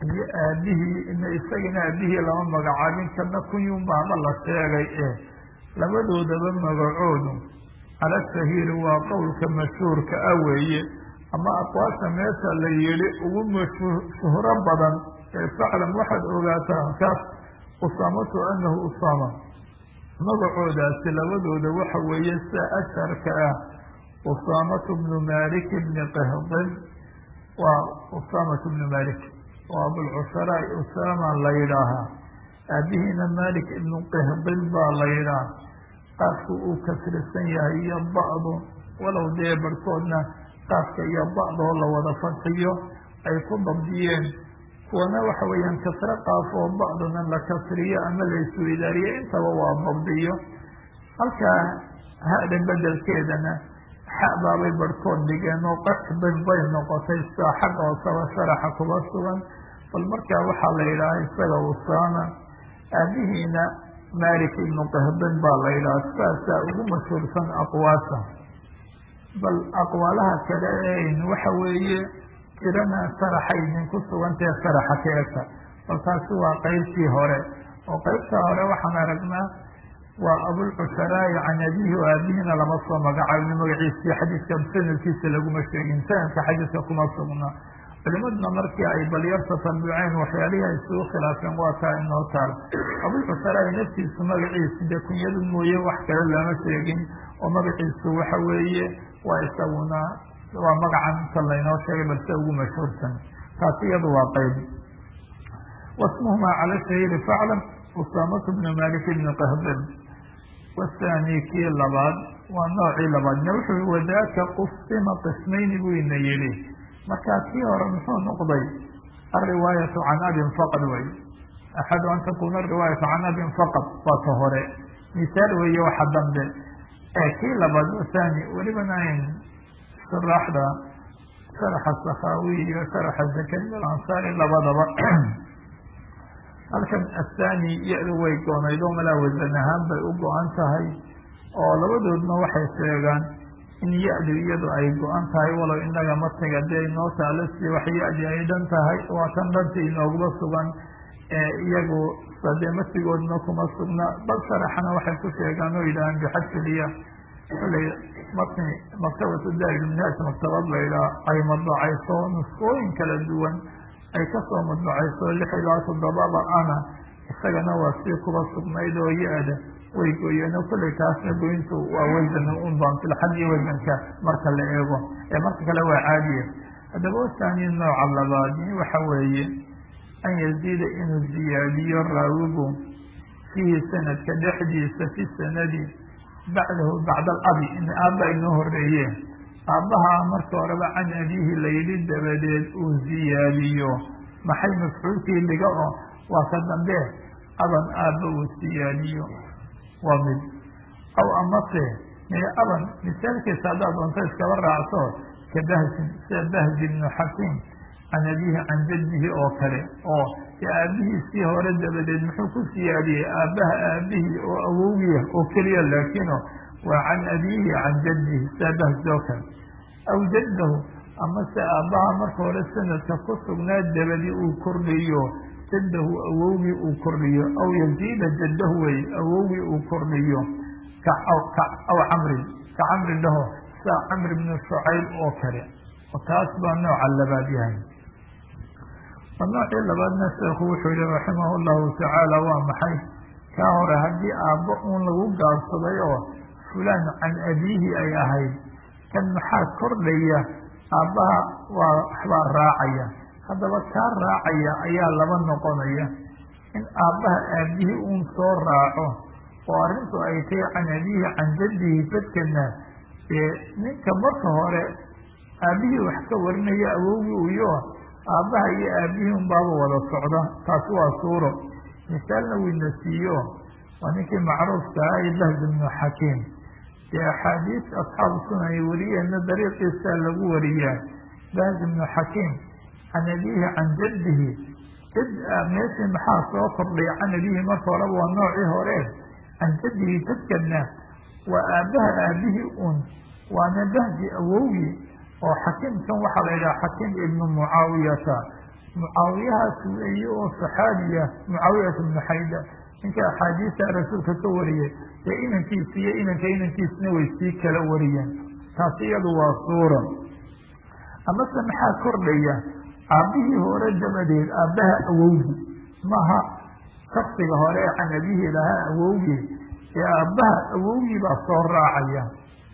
iyo aabihii isagana aabihii lama magacaabin kana kunyunbaaba la sheegay eh labadoodaba magacoodu cala shahiiri waa qowlka mashhuurka ah weeye ama aqwaasha meesha la yihi ugu mshuhro badan ee faclan waxaad ogaataa kaas usaamatu anahu usaama magacoodaasi labadooda waxa weeye sida asharka ah usaamatu bnu malik bni qahdin waa usaamatu bnu malik oo abulcusharaa usaama la yidhaahaa aabihiina malik ibnu qahdin baa la yidhaha qaafku uu kasrisan yahay iyo ba'du walow dee barhkoodna qaafka iyo ba'doo la wada fadxiyo ay ku dabdiyeen kuwana waxa weeyaan kasre qaaf oo ba'duna la kasriyo ama la isweydaariyo intaba waa dabdiyo halkaa ha-dan bedelkeedana xabaabay barhkood dhigeen oo qasbin bay noqotay sidaa xagga hoosaba sharaxa kuba sugan bal markaa waxaa la yidhaha isaga usaama aabihiina malik ibnu qahdin baa la yidhaha saasaa ugu mashhuursan aqwaasha bal aqwaalaha kale een waxa weeye jirana sharaxay idinku sugantahe sharaxa ka egta bal taasi waa qeybtii hore oo qeybtaa hore waxaan aragnaa waa abulcusharaa'i can abihi o aabihiina lama soo magacaabin magaciisii xadiiska sanadkiisa laguma sheegin sanadka xadiiska kuma sugna culimaduna markii ay balyar tatabiceen waxyaalihii ay isugu khilaafeen waa taa inoo taal abulcusharaa'i naftiisu magaciisi dee kunyadu mooye wax kale lama sheegin oo magaciisu waxa weeye waa isaguna waa magacan inta laynoo sheegay balse ugu mashhuursan taasi iyadu waa qeyb wasmuhumaa cala shahiiri faclam usaamatu bnu malik bni qahdin wathani kii labaad waa noocii labaadna wuxuu wadaaka qusima qismayni buu ina yidhi markaa kii hore muxuu noqday alriwaayatu can abin faqad wey axadu an takuna ariwaayatu can abin faqad waa ka hore misaal weeye waxa dambe ee kii labaad wathani welibana ayn shuraaxda sharaxa sakaawi iyo sharaxa zakariya alansaari labadaba halkan athani ya-du way goonayd oo malaa wasan ahaan bay u go-an tahay oo labadoodna waxay sheegaan in ya-du iyadu ay go-an tahay walow inaga matniga dee inoo taalo si wax ya-di ay dhan tahay waa tan dhanta inooguma sugan iyagu dee matigoodna kuma sugna bal sharaxana waxay ku sheegaan oo yidhahaan bixadfiliya xulay matni maktabatu daarilminhaaj maktabad laydhaha ay madbacayso nusqooyin kala duwan ay kasoo madbacayso lix ilaa toddobaba ana isagana waa sii kuba sugnayd oo ya-da way gooyeeno kullay taasna goyntu waa wasan un baan filxadii wasanka marka la eego ee marka kale waa caadiya haddaba wasaani nooca labaadi waxa weeye an yaziida inuu ziyaadiyo raawigu fiihi sanadka dhexdiisa fi sanadi bacdahu bacda alabi in aabba inoo horeeye aabbaha marka horeba can abihi layidhi dabadeed uu ziyaadiyo maxay mafcuulkii dhiga oo waa ka dambe aban aabba uu siyaadiyo waa mid aw amase mee aban misaalkiisa haddaad doonto iskaba raacso ka bahsin sida bahzi ibnu xakiim can abihi can jaddihi oo kale oo aabihiisii hore dabadeed muxuu ku siyaadiyey aabbaha aabihii oo awowgiya oo keliya laakino waa can abihi can jaddihi sida bahzi oo kale aw jaddahu amase aabbaha marka hore sanadka ku sugnaa dabadi uu kordhiyo jaddahu awowgii uu kordhiyo aw yaziida jaddahu wey awowgii uu kordhiyo aw camrin ka camrin dhaho sida camr bnu shucayb oo kale taas baa nooca labaad yahay noocii labaadna sheekhu wuxuu yihi raximah llahu tacaala waa maxay kaa hore haddii aabbo uun lagu gaabsaday oo fulaan can abiihi ay ahayd kan maxaa kordhaya aabbaha waa waxbaa raacaya haddaba kaa raacaya ayaa laba noqonaya in aabbaha aabihii uun soo raaco oo arrintu ay tahay can abiihi can jaddihi jadkana ee ninka marka hore aabihii wax ka warinaya awowgii uyo aabbaha iyo aabihii unbaaba wada socda taasi waa suuro misaalna wiina siiyo waa ninkii macruufka ah ee bahz ibnu xakiim dee axaadiis asxaabu sunan ay wariyeenna dariiqiisaa lagu wariyaa bahz ibnu xakiim can abiihi can jaddihi jad meeshii maxaa soo kordhay can abiihi marka horeba waa noocii hore can jaddihi jadkana waa aabbaha aabihii un waana bahzi awowgii oo xakiimkan waxaa la yidhaha xakiim ibnu mucaawiyata mucaawiyahaas weeye oo saxaabiya mucaawiyat bnu xayda ninka axaadiista rasuulka ka wariyay dee inankiisa iyo inanka inankiisna way sii kala wariyeen taasi iyadu waa suura amase maxaa kordhaya aabbihii hore dabadeed aabbaha awowgi maaha shaksiga hore ee can abihi lahaa awowgi ee aabbaha awowgii baa soo raacaya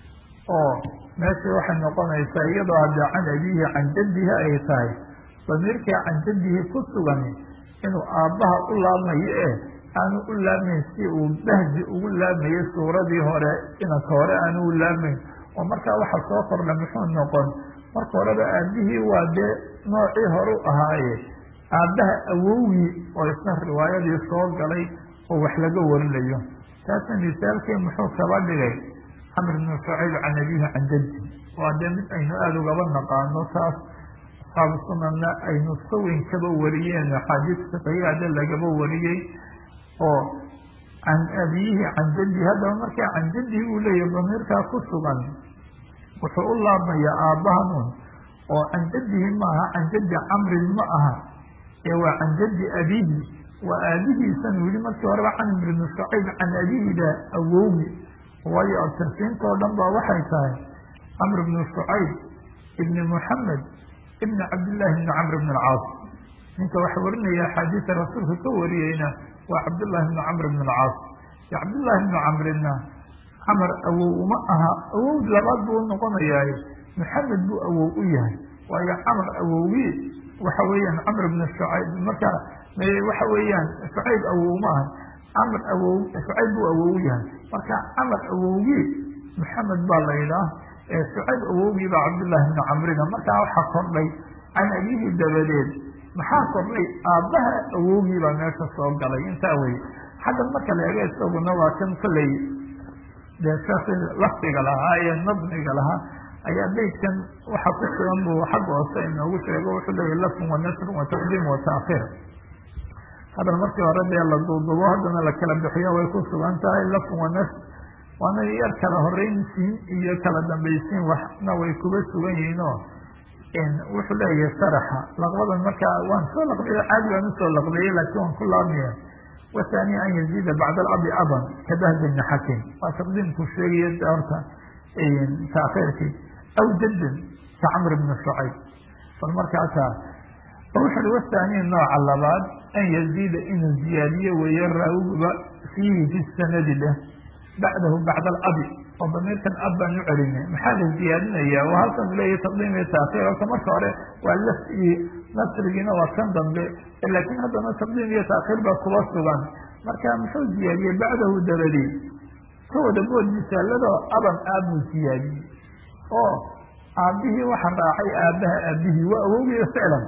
oo meesha waxay noqonaysaa iyadoo haddee can abihi can jaddihi ay tahay damiirkai can jaddihi ku sugani inuu aabbaha u laabmayo ee aanu u laabmayn si uu bahji ugu laabmayay suuradii hore inanka hore aanu u laabmayn oo markaa waxa soo kordha muxuu noqon marka horeba aabihii waa dee noocii hore u ahaaye aabbaha awowgii oo isna riwaayadii soo galay oo wax laga warinayo taasna misaalkii muxuu kaba dhigay camr bnu shucayb can abihi can jaddi waa dee mid aynu aada ugaba naqaano taas asxaabu sunanna ay nusko weyn kaba wariyeen axaadiis fiqiyaade lagaba wariyey oo can abiyihi can jaddi haddaba markaa can jaddi uu leeyahy damiirkaa ku sugan wuxuu u laabmayaa aabbahanun oo can jaddihi maaha can jaddi camrin ma aha ee waa can jaddi abihi waa aabihiisan wili markii horeba camr bnu shucayb can abihida awowgi waayo abtirsiintoo dhan ba waxay tahay camr bnu shucayb ibni muxamed ibni cabdillahi bni camr bn alcaas ninka waxa warinaya axaadiisa rasuulka ka wariyeyna waa cabdullahi bni camr bn alcaas iyo cabdullahi bni camrina camar awow uma aha awow labaad buu noqonayaa maxamed buu awow u yahay waayo camar awowgii waxa weeyaan camr bn shucayb marka waxa weeyaan shucayb awow ma aha camr awow shucayb buu awow u yahay marka camar awowgii maxamed baa la yidhaah ee shucayb awowgii baa cabdullahi bni camrina markaa waxaa kordhay can abihi dabadeed maxaa kordhay aabbaha awowgii baa meesha soo galay intaa weye xagga marka la eego isaguna waa kan kolley dee sheekhi lafdiga lahaa ee nadmiga lahaa ayaa beydkan waxa ku sugan buu xagga hoose inoogu sheego wuxuu leeyahy lafun wa nasrun wa taqdiim wa taakhiir hadal markii hore dee la duudubo haddana la kala bixiyo way ku sugan tahay lafun wa nasr waana yar kala horeynsiin iyo kala dambaysiin waxna way kuga sugan yihiin oo wuxuu leeyahay sharaxa laqbadan markaa waan soo laqbiya caadi baan usoo laqbeeyey laakiin waan ku laabmaya wathani an yaziida bacda alabi aban kabahdi bni xakim waa taqdiimku sheegaya horta taakhiirkii aw jaddan ka camr bni shucayb bal markaasaa wuxu uhi wathani nooca labaad an yaziida inuu ziyaadiyo weeye raawiguba fiihi fi sanadi leh bacdahu bacda alabi oo damiirkan ab baan u celinay maxaa la ziyaadinaya waa halkan leeyahy taqdiim iyo taakhiir horta marka hore waa lafigii nasrigiina waa kan dambe laakiin haddana taqdiim iyo taakhiir baa kuba sugan marka muxuu ziyaadiyey bacdahu dabadeed ka wada bood misaaladoo aban aabuu siyaadiyey oo aabbihii waxa raacay aabbaha aabihii waa awowgiya ficlan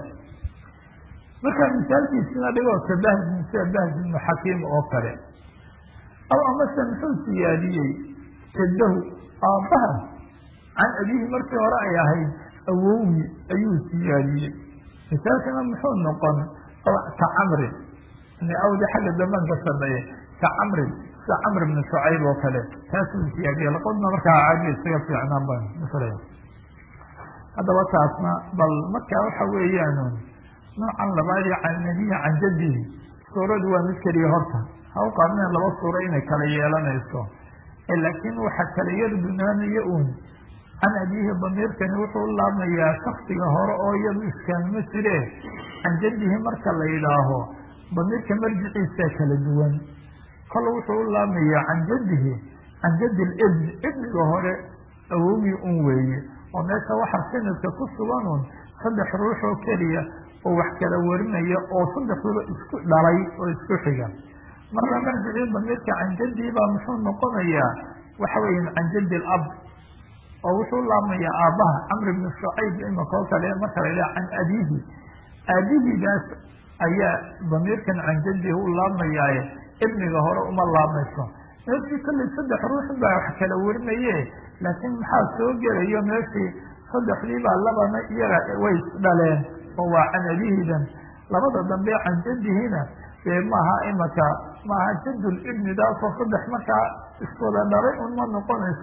markaa misaalkiisina dhigoo kabahsin sida bahsi ibnu xakiim oo kale aw amase muxuu siyaadiyey jaddahu aabbaha can abihi markii hore ay ahayd awowgii ayuu siyaadiyey misaalkana muxuu noqon ka camrin awdi xagga dambaan ka sameeye ka camrin sida camr bni shucayb oo kale taasuu siyaadiyey laqodna markaa caadi isaga fiicnaan baan masalaya haddaba taasna bal markaa waxa weeyaan noocan labaadii can nabiyi can jaddihi suuradu waa mid keliya horta ha u qaadneen laba suuro inay kala yeelanayso laakiin waxa kala yar dunaanaya uun can abiihi damiirkani wuxuu u laabmayaa shaksiga hore oo iyadu iskaanma jire can jaddihi marka la yidhaaho damiirka marjiciisa kala duwan kol wuxuu u laabmayaa can jaddihi can jaddi libn ibniga hore awowgii un weeye oo meesha waxa sanadka ku sugan un saddex ruux oo keliya oo wax kala warinaya oo saddexduba isku dhalay oo isku xiga marka marjicii damiirka can jaddihi baa muxuu noqonayaa waxa weya can jaddi alab oo wuxuu laabmayaa aabbaha camr bni shucayb imaka oo kale marka la yidhaha can abiihi aabihiidaas ayaa damiirkan can jaddihi u laabmayaaye ibniga hore uma laabmayso meeshii kollay saddex ruux baa wax kala warinaye laakiin maxaa soo gelayo meeshii saddexdii baa labana iyaga way isdhaleen oo waa can abihidan labada dambe can jaddihina dee maaha imaka maaha jaddul ibnidaasoo saddex markaa iswada dhalay un ma noqonayso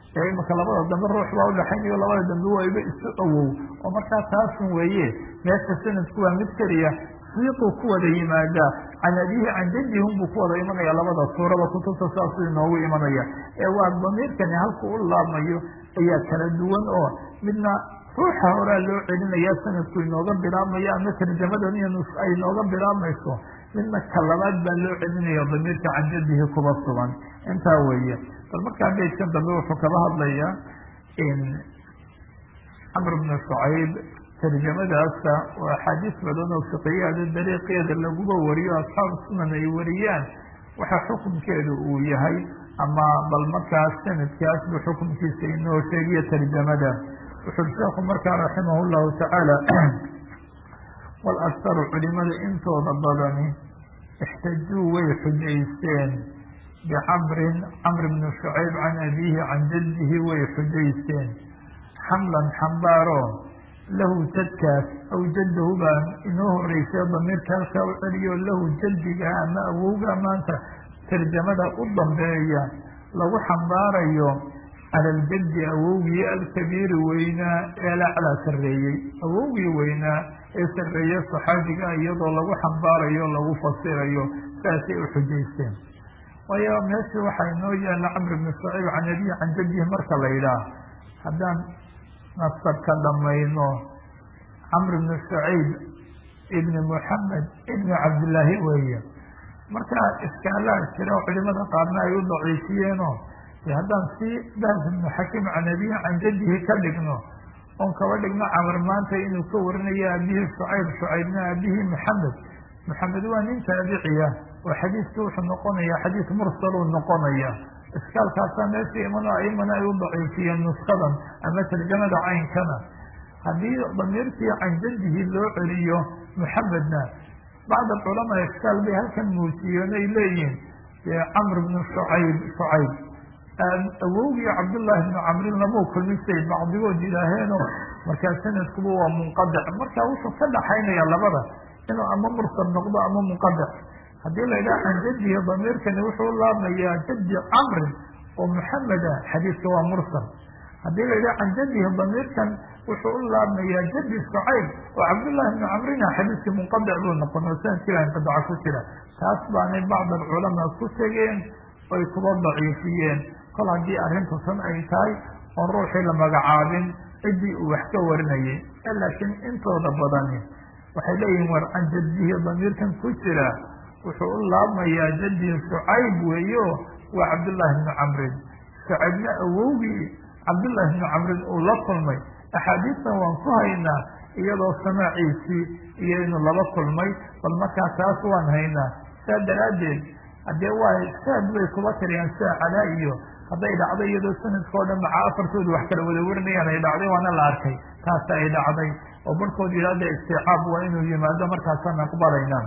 ee imika labada dambe ruux baa udhaxaynayo labada dambe wayba isu awow oo markaa taasun weeye meesha sanadku waa mid keliya siiquu ku wada yimaadaa can abihi can jadihi unbuu ku wada imanaya labada suurada kutubta saasuu inoogu imanaya ee waa damiirkani halku u laabmayo ayaa kala duwan oo midna ruuxa horaa loo celinaya sanadku inooga bilaabmayo ama tarjamadan iyo nus ay inooga bilaabmayso midna ka labaad baa loo celinaya damiirka can jadihi kuba sugan intaa weeye bal markaa beydkan dambe wuxuu kaba hadlayaa camr bnu shucayb tarjamadaasa oo axaadiis badan oo fiqiyaada dariiqeeda laguba wariyo asxaabu sunan ay wariyaan waxa xukunkeedu uu yahay ama bal markaas sanadkaasbu xukunkiisa inoo sheegiyo tarjamada wuxuu sheekhu markaa raximah llahu tacaala wal aktaru culimada intooda badani ixtajuu way xujaysteen bicamrin camr bni shucayb can abiihi can jaddihi way xujaysteen xamlan xambaaro lahu jadkaas aw jaddahu baa inoo horeysay damiirka halkaa u celiyo lahu jaddiga ama awowga maanta tarjamada u dambeeya lagu xambaarayo cala aljaddi awowgii alkabiiri weynaa ee alaclaa sarreeyey awowgii weynaa ee sarreeye saxaabiga iyadoo lagu xambaarayo lagu fasirayo saasay u xujaysteen waayo meeshii waxaa inoo yaalla camr bni shucayb can abihi can jaddihi marka la yidhaah haddaan nasabka dhamayno camr bni shucayb ibni muxamed ibni cabdillaahi weeye markaa iskaalaha jira culimada qaarna ay u daciifiyeenoo de haddaan si bahs ibnu xakiim can abihi can jaddihi ka dhigno oon kaba dhigno camar maanta inuu ka warinayo abihi shucayb shucaybna abihi maxamed maxamed waa nin taabiciya oo xadiiskii wuxuu noqonaya xadiis mursaluu noqonaya iskaalkaasaa meesha imano aimana ay u daciifiyeen nuskadan ama tarjamada caynkana haddii damiirkii can jaddihi loo celiyo muxamedna bacd alculamaa iskaal bay halkan muujiyeen ay leeyihin camr bnu shucayb shucayb awowgii cabdullaahi bnu camrin lamuu kulmisay bacdigood yidhaaheeno markaa sanadkuba waa munqadic marka wuxuu ka dhaxaynaya labada inuu ama mursal noqdo ama munqadic haddii la yidhaha can jaddihi damiirkani wuxuu u laabmayaa jaddi camrin oo muxameda xadiidka waa mursal haddii la yidhaha can jaddihi damiirkan wuxuu u laabmayaa jaddi shucayb oo cabdullaahi bnu camrina xadiidkii munqadic buu noqon oo sanadkiiba inqidaca ku jira taas baanay bacd alculamaa ku tegeen oy kuba daciifiyeen kol haddii arrintu tan ay tahay oon ruuxii la magacaabin ciddii uu wax ka warinayay laakiin intooda badani waxay leeyihin war can jaddihi damiirkan ku jira wuxuu u laabmayaa jaddihi shucayb weeyo waa cabdullaahi bnu camrin shucaybna awowgii cabdullaahi bnu camrin uu la kulmay axaadiistan waan ku haynaa iyadoo samaaciisii iyo inuu laba kulmay bal markaa taas waan haynaa saa daraaddeed haddee waa shaad bay kuba tiriyaan sida calaa iyo hadday dhacdo iyadoo sanadka o dhan maca afartoodu wax kala wada warinayaan ay dhacday waana la arkay taasa ay dhacday oo barhkood yidhahda isticaab waa inuu yimaado markaasaan aqbalaynaa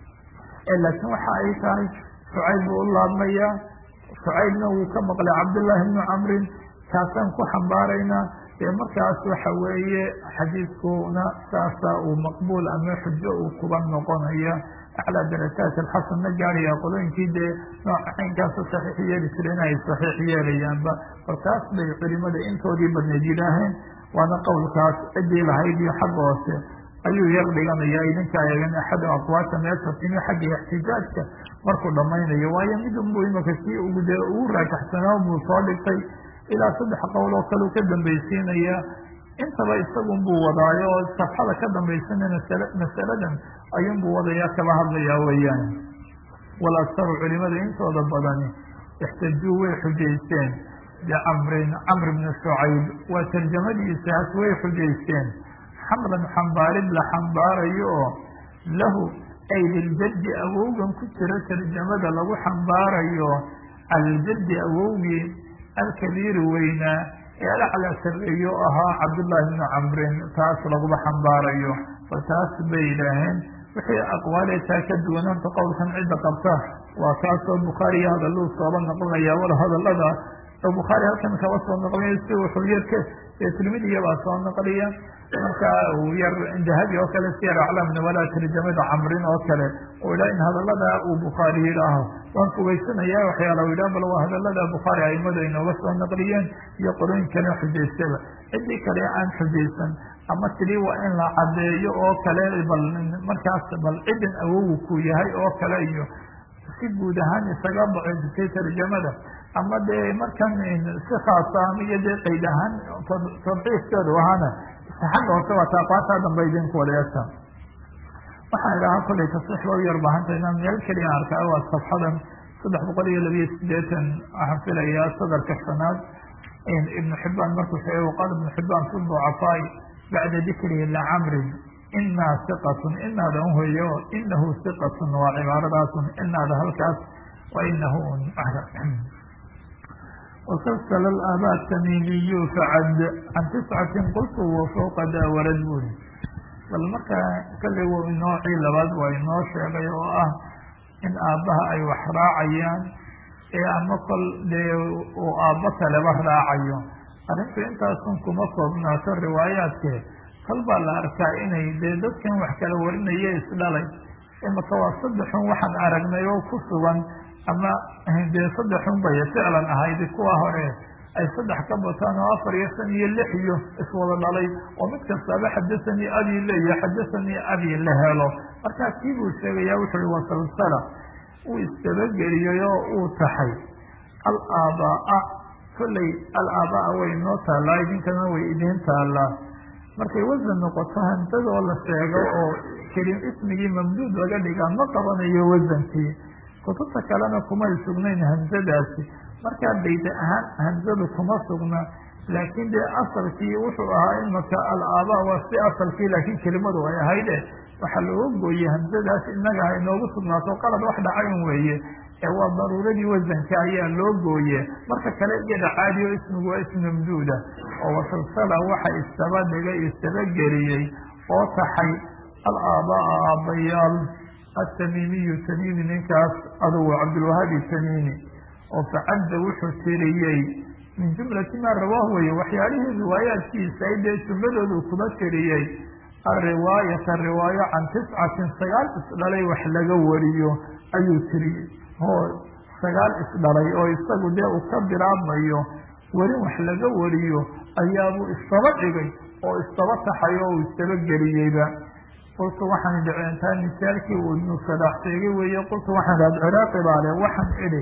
laakiin waxa ay tahay shucayb buu u laabmayaa shucaybna wuu ka maqlay cabdullaahi bnu camrin kaasaan ku xambaaraynaa dee markaas waxa weeye xadiidkuna saasa uu maqbuul ama xujo uu kuba noqonaya aclaa darajaat alxasanna gaaraya qolooyinkii dee nooca caynkaasa saxiix yeeli jireen ay saxiix yeelayaanba bal taas bay culimada intoodii badneed yidhaaheen waana qowlkaas ciddii lahayd iyo xagga hoose ayuu yar dhiganaya idinkaa eegan axadu aqwaasha meesha timi xagga ixtijaajka markuu dhamaynayo waayo midunbuu imaka kii ugu dee ugu raajaxsanaa buu soo dhigtay ilaa saddex qowl oo kale u ka dambaysiinaya intaba isagunbuu wadaayo oo safxada ka dambaysana masaladan ayuunbuu wadaya kala hadlayaa weeyaan wal aktaru culimada intooda badani ixtajuu way xujaysteen bicamrin camr bni shucayb waa tarjamadiisaas way xujaysteen xamlan xambaarid la xambaarayo oo lahu ay liljaddi awowgan ku jira tarjamada lagu xambaarayo caljaddi awowgii alkabiiri weynaa ee alaclaa sarreeyo ahaa cabdullaahi bni camrin taas laguma xambaarayo bal taas bay yidhaaheen wixii aqwaalee taa ka duwan horta qowlkan cidda qabta waa kaasoo bukhaariyo hadalluu sooba noqonaya wal hadallada bukhaari halkan kaba soo noqliya si wuxuu yarka tirmidiga baa soo noqliya marka uu yar dahabi oo kale siyar aclaam nabala tarjamada camrin oo kale uu idhaa in hadalada uu bukhaari yidhaaho waan fogeysanaya waxyaala u yidhaha bal waa hadalada bukhaari aimadu ay nooga soo naqliyeen iyo qorooyin kale xujaystaba ciddii kale aan xujaysan ama tidhi waa in la caddeeyo oo kale bal markaas bal ciddan awogu ku yahay oo kale iyo si guud ahaan isaga daciifisay tarjamada ama dee markan si khaasa ama iyo dee qayd ahaan tadciifkeedu ahaana xagga hoose waa taaqaashaa dambe idinku wada eegta waxaan idhahaa kollay tasriix ba u yar baahanta inaan meel keliya arkaa waa safxadan saddex boqol iyo labiyo sideetan waxaan filayaa sadarka shanaad ibnu xibaan markuu sheegay waqaal ibnu xibaan fi ducafaai bacda dikrihi lacamrin inaa iqatun inaada un hoyo inahu iqatun waa cibaaradaasun inaada halkaas wa inahu wasalsala aabaa tamimiyu facad can tiscatin qultu wa fawqa daa warad buri bal marka kalley w noocii labaad waa inoo sheegay oo ah in aabbaha ay wax raacayaan ee ama kol dee uu aabbo kaleba raacayo arrintu intaasun kuma koobnaato riwaayaadke kal baa la arkaa inay dee dadkan wax kala warinaya isdhalay imaka waa saddexun waxaan aragnay oo ku sugan ama dee saddexun bay ficlan ahayd kuwa hore ay saddex ka bataan oo afar iyo shan iyo lix iyo iswada dhalay oo mid kastaaba xadahanii abi leeya xadahanii abi la helo markaa kii buu sheegaya wuxu uhi wasalsala uu isdabageliyey oo uu taxay alaabaa kolley alaabaa way inoo taallaa idinkana way idiin taallaa markay wasan noqoto hamsadoo la sheego oo kelim ismigii mamduud laga dhigaa ma qabanayo wasankii kutubta kalena kumay sugnayn hamsadaasi markaa bayda ahaan hamsadu kuma sugna laakiin dee asalkii wuxuu ahaa imaka alaabaa waa si asalkii laakiin kelimadu ay ahayde waxaa looga gooyey hamsadaas inaga ha inoogu sugnaato qalad wax dhacayn weeye ee waa daruuradii wasanka ayaa loo gooye marka kale iyada caadi oo ismigu waa ismi mamduuda oo wasalsala waxa istaba dhigay istaba geliyey oo taxay alaabaa aabbayaal atamiimiyu tamiimi ninkaas adugu cabdilwahaabi tamiimi oo facadda wuxuu tiriyey min jumlati maa rawaahu weye waxyaalihii riwaayaadkiisa ay dee jumladoodu kuma tiriyey alriwaayata riwaayo can tiscatin sagaal isdhalay wax laga wariyo ayuu tiriyey oo sagaal isdhalay oo isagu dee uu ka bilaabmayo werin wax laga wariyo ayaabuu istaba dhigay oo istaba taxay oo uu istaba geliyeyba qultu waxaan dhiceentaa misaalkii uu ibnu sadaax sheegay weeye qultu waxaan idhahd ciraaqi baale waxaan idhi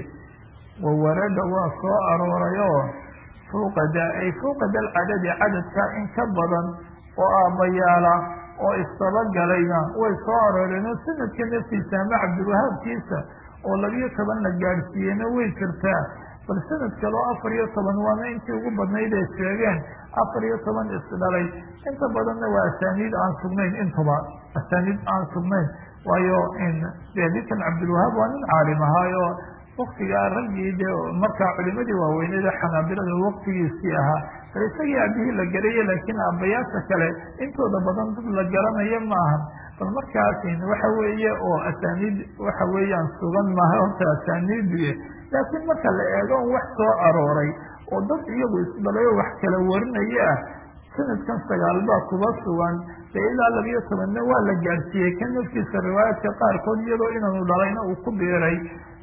wawarada waa soo arooray oo fuuqa da ay fuuqa dal cadadi cadadka in ka badan oo aabbayaala oo istabagalayna way soo arooreen oo sanadka naftiisa ama cabdiwahaabkiisa oo labiyo toban la gaadhsiiyeyna way jirtaa bal sanad kaleo afar iyo toban waana intii ugu badnayd ay sheegeen afar iyo toban isdhalay inta badanna waa asaaniid aan sugnayn intuba asaaniid aan sugnayn waayo dee ninkan cabdilwahaab waa nin caalim ahaayo waktigaa raggii dee markaa culimadii waaweyneed ee xanaabilada waktigiisii ahaa bal isagii aabihii la garaya laakiin aabbayaasha kale intooda badan dad la garanayo maahan bal markaas waxa weeye oo asaaniid waxa weeyaan sugan maaha horta asaaniiduye laakiin marka la eego on wax soo arooray oo dad iyagu isdhalay oo wax kala warinaya ah sanadkan sagaal baa kuba sugan dee ilaa labiyo tobanna waa la gaadhsiiyey kan naftiisa riwaayaadka qaarkood iyadoo inaanu dhalayna uu ku biiray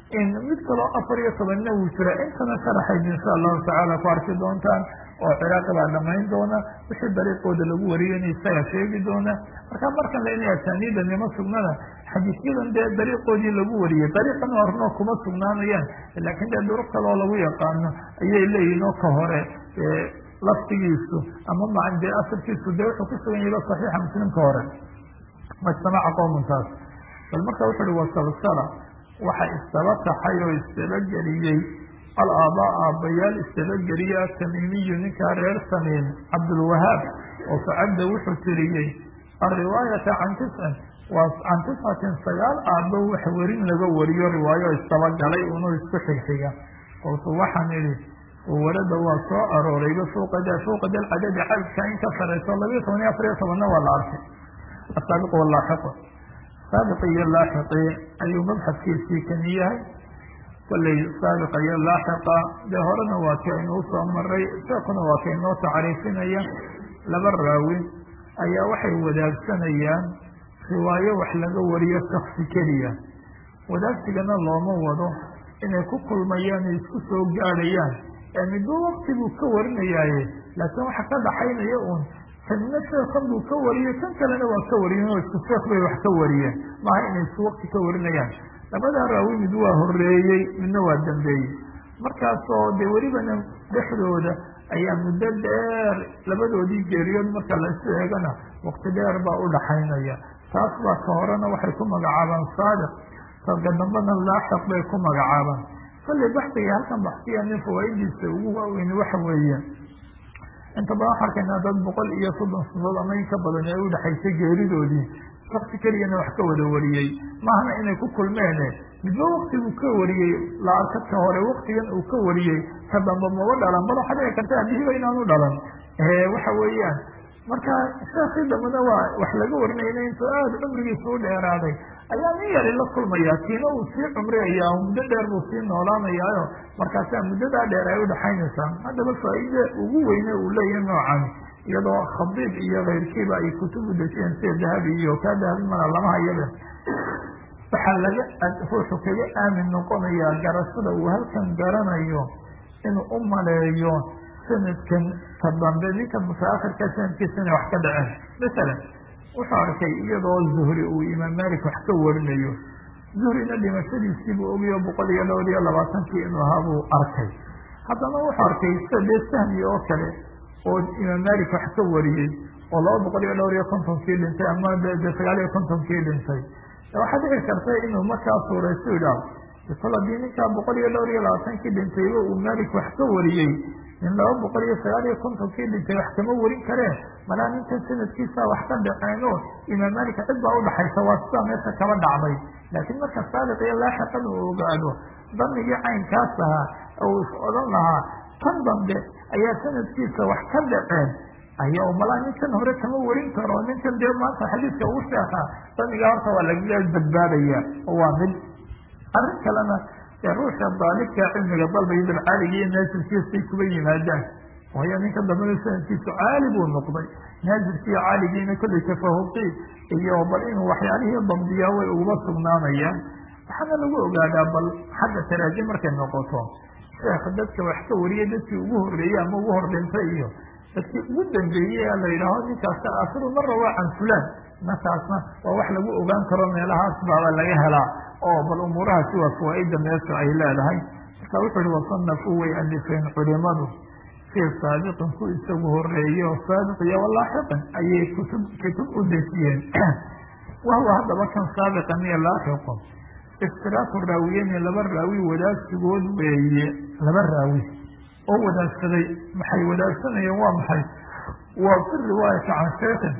mid kaloo afar iyo tobanna wuu jira intana sharaxayd insha allahu tacaala ku arki doontaan oo ciraaqi baa dhamayn doona wixii dariiqooda lagu wariyeyna isaga sheegi doona marka markan la inay asaaniida nimo sugnana xadiisyadan dee dariiqoodii lagu wariyey dariiqan hornoo kuma sugnaanayaan laakiin dee duruq kaloo lagu yaqaano ayay leeyihin oo ka hore laftigiisu ama ma dee asalkiisu dee wuxuu ku sugan yahiba saxiixa muslimka hore majtamaca qowmuntaas bal marka wuxu uhi wasalsala waxa istaba taxay oo istaba geliyey alaabaa aabbayaal istaba geliye atamiimiyu ninkaa reer tamiim cabdulwahaab oo facadda wuxuu tiriyey alriwaayata can tiscin waa can tiscatin sagaal aabbo wax werin laga wariyo riwaayo istaba galay unuu isku xigxiga qoltu waxaan idhi warada waa soo aroorayba fuuqada fuuqa dal cadadi cadadka in ka sarayso labiyo toban iyo afar iyo tobanna waa la arkay asaabiqu walaaxiqu saabiqi iyo laaxiqi ayuu mabxadkiisii kani yahay kolley saabiqa iyo laaxiqa dee horena waa ka inuu soo maray sheekuna waa ka inoo tacriifinaya laba raawi ayaa waxay wadaagsanayaan riwaayo wax laga wariyo shaksi keliya wadaagsigana looma wado inay ku kulmayaan ay isku soo gaadhayaan ee midba wakti buu ka warinayaaye laakiin waxa ka dhaxaynaya uun kanna sheekan buu ka wariyey kan kalena waa ka wariyeen oo isku sheekh bay wax ka wariyeen maaha inay isku wakti ka warinayaan labadaa raawi mid waa horeeyey midna waa dambeeyey markaasoo dee welibana dhexdooda ayaa muddo dheer labadoodii geeriyood marka laisu eegana wakti dheer baa u dhaxaynaya taas baa ka horena waxay ku magacaabaan saadiq ka dambana laaxiq bay ku magacaabaan kolley baxdiga halkan baxsiya nin fawaa'idiisa ugu waaweyni waxa weeye inta badan waxaa arkaynaa dad boqol iyo soddon sanadood ama in ka badan ee u dhexaysay geeridoodii shaksi keligana wax ka wada wariyey maahna inay ku kulmeene midba waktiguu ka wariyey la arka ka hore waktigan uu ka wariyey ka damba maba dhalan bal waxaa dhici karta abihiba inaanu dhalan waxa weeyaan marka sheekii dambena waa wax laga warinayna intuu aada cumrigiisa u dheeraaday ayaa nin yari la kulmaya kiina uu sii cumriyaya muddo dheer buu sii noolaanayaayo markaasaa muddadaa dheer ay udhaxaynaysaa haddaba faa-ida ugu weyne uu leeyahay noocan iyadoo khabiib iyo keyrkiiba ay kutub u dejiyeen sida dahabi iyo kaa dahabi mana lama hayaba waxaa laga ruuxu kaga aamin noqonayaa garashada uu halkan garanayo inuu u maleeyo sanadkan ka dambe ninka mutaakhirka sanadkiisa inay wax ka dhaceen masalan wuxuu arkay iyadoo zuhri uu imaam malik wax ka warinayo zuhrina dhimashadiisiibuu ogayo boqol iyo dhowr iyo labaatankii inuu ahaa buu arkay haddana wuxuu arkay sida dee sahmi oo kale oo imaam malik wax ka wariyey oo laba boqol iyo dhowr iyo kontonkii dhintay ama de sagaal iyo kontonkii dhintay waxaa dhici karta inuu markaa suuraysu idhaah kol haddii ninkaa boqol iyo dhowr iyo labaatankii dhintayba uu malik wax ka wariyey nin laba boqol iyo sagaal iyo kontonkii dhintay wax kama warin kareen malaa ninkan sanadkiisa wax ka dhaceeno imaam malik cid baa udhaxaysa waa sidaa meesha kaba dhacday laakiin marka saadiq iyo laaxiqan uu ogaado damigii caynkaas ahaa uu is odhan lahaa tan dambe ayaa sanadkiisa wax ka dhaceen aya malaa ninkan hore kama warin karo ninkan dee maanta xadiidka ugu sheekaa damigaa horta waa lagaga badbaadaya oo waa mid arrin kalena ee ruuxa daalibka cilmiga dalbaya dabcaaligi iyo naasirkiisay kuba yimaadaan waayo ninka dambena sanadkiisu caali buu noqday naasirkiiyo caaligiina kollay tafahuqi iyo bal inuu waxyaalihii dambiyaa way uguba sugnaanayaan waxaana lagu ogaadaa bal xagga taraajim markay noqoto sheekh dadka wax ka wariyay dadkii ugu horreeyey ama ugu hordhintay iyo dadkii ugu dambeeyey la yidhaaho ninkaasna asiru mara waa can fulaan markaasna waa wax lagu ogaan karo meelahaas baaba laga helaa oo bal umuurahaasi waa fawaaida meesha ay leedahay marka wuxuu ihi wasanafuu way alifeen culimadu fii saabiqin ku isagu horeeye oo saabiq iyo walaaxiqin ayay kutub kutub u dejiyeen wahuwa haddaba kan saabiqan iyo laaxiqun istiraaku raawiyeyni laba raawi wadaagsigood weeye laba raawi oo wadaagsaday maxay wadaagsanayeen waa maxay waa fi riwaayati can sheekhin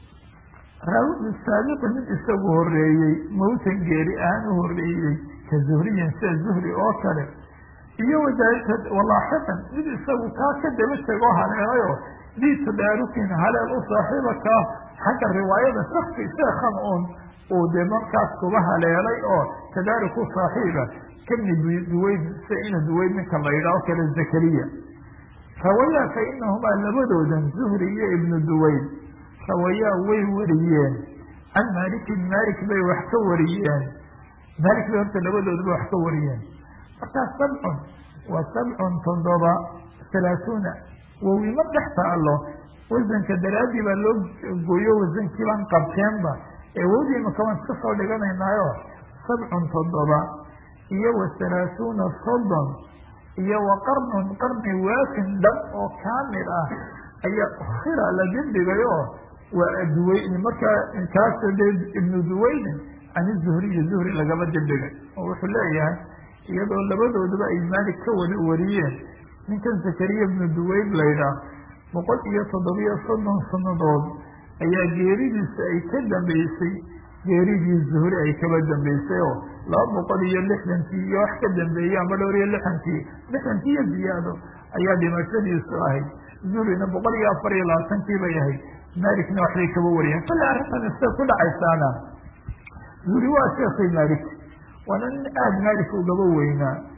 raawi saabiqi mid isagu horeeyey mawtan geeri ahaan u horeeyey ka zuhriyin sida zuhri oo kale iyo walaaxiqan mid isagu kaa ka daba tegoo haleelayo dii tadaarukin haleel u saaxiiba kaa xagga riwaayada shaksi sheekhan uun uu dee markaas kuba haleelay oo tadaaruk u saaxiiba kani duweyd sida ina duweyd ninka la yidhaho kale zakariya rawayaa fa inahumaa labadoodan zuhri iyo ibnu duweyd rawayaa way wariyeen can maalikin maalik bay wax ka wariyeen maalik bay horta labadooduba wax ka wariyeen markaas sabcun waa sabcun toddoba halaatuuna wawima dhex taalo wasanka daraaddii baa loo gooyo wasankii baan qabteenba ee wowdii maka waan iska soo dhiganaynaayo sabcun toddoba iyo wa halaatuuna soddon iyo wa qarnun qarni waafin dhab oo kaamil ah ayaa ukhira la dibdhigay oo waa duweyn markaa kaas dee ibnu duweynin can zuhriyi zuhri lagaba dibdhigay oo wuxuu leeyahay iyadoo labadooduba ay maalik ka wada wariyeen ninkan zakariya ibnu duweyn laydhaah boqol iyo toddobiyo soddon sannadood ayaa geeridiisa ay ka dambeysay geeridii zuhri ay kaba dambeysay oo laba boqol iyo lixdankii iyo wax ka dambeeyey ama dhowr iyo lixdankii lixdankii iyo ziyaado ayaa dhimashadiisu ahayd zuhrina boqol iyo afar iyo labaatankii bay ahayd maalikna waxbay kaba wariyeen kale arrintan isay ku dhacaysaana zuhri waa sheekhay maalik waana nin aada maalik ugaba weynaa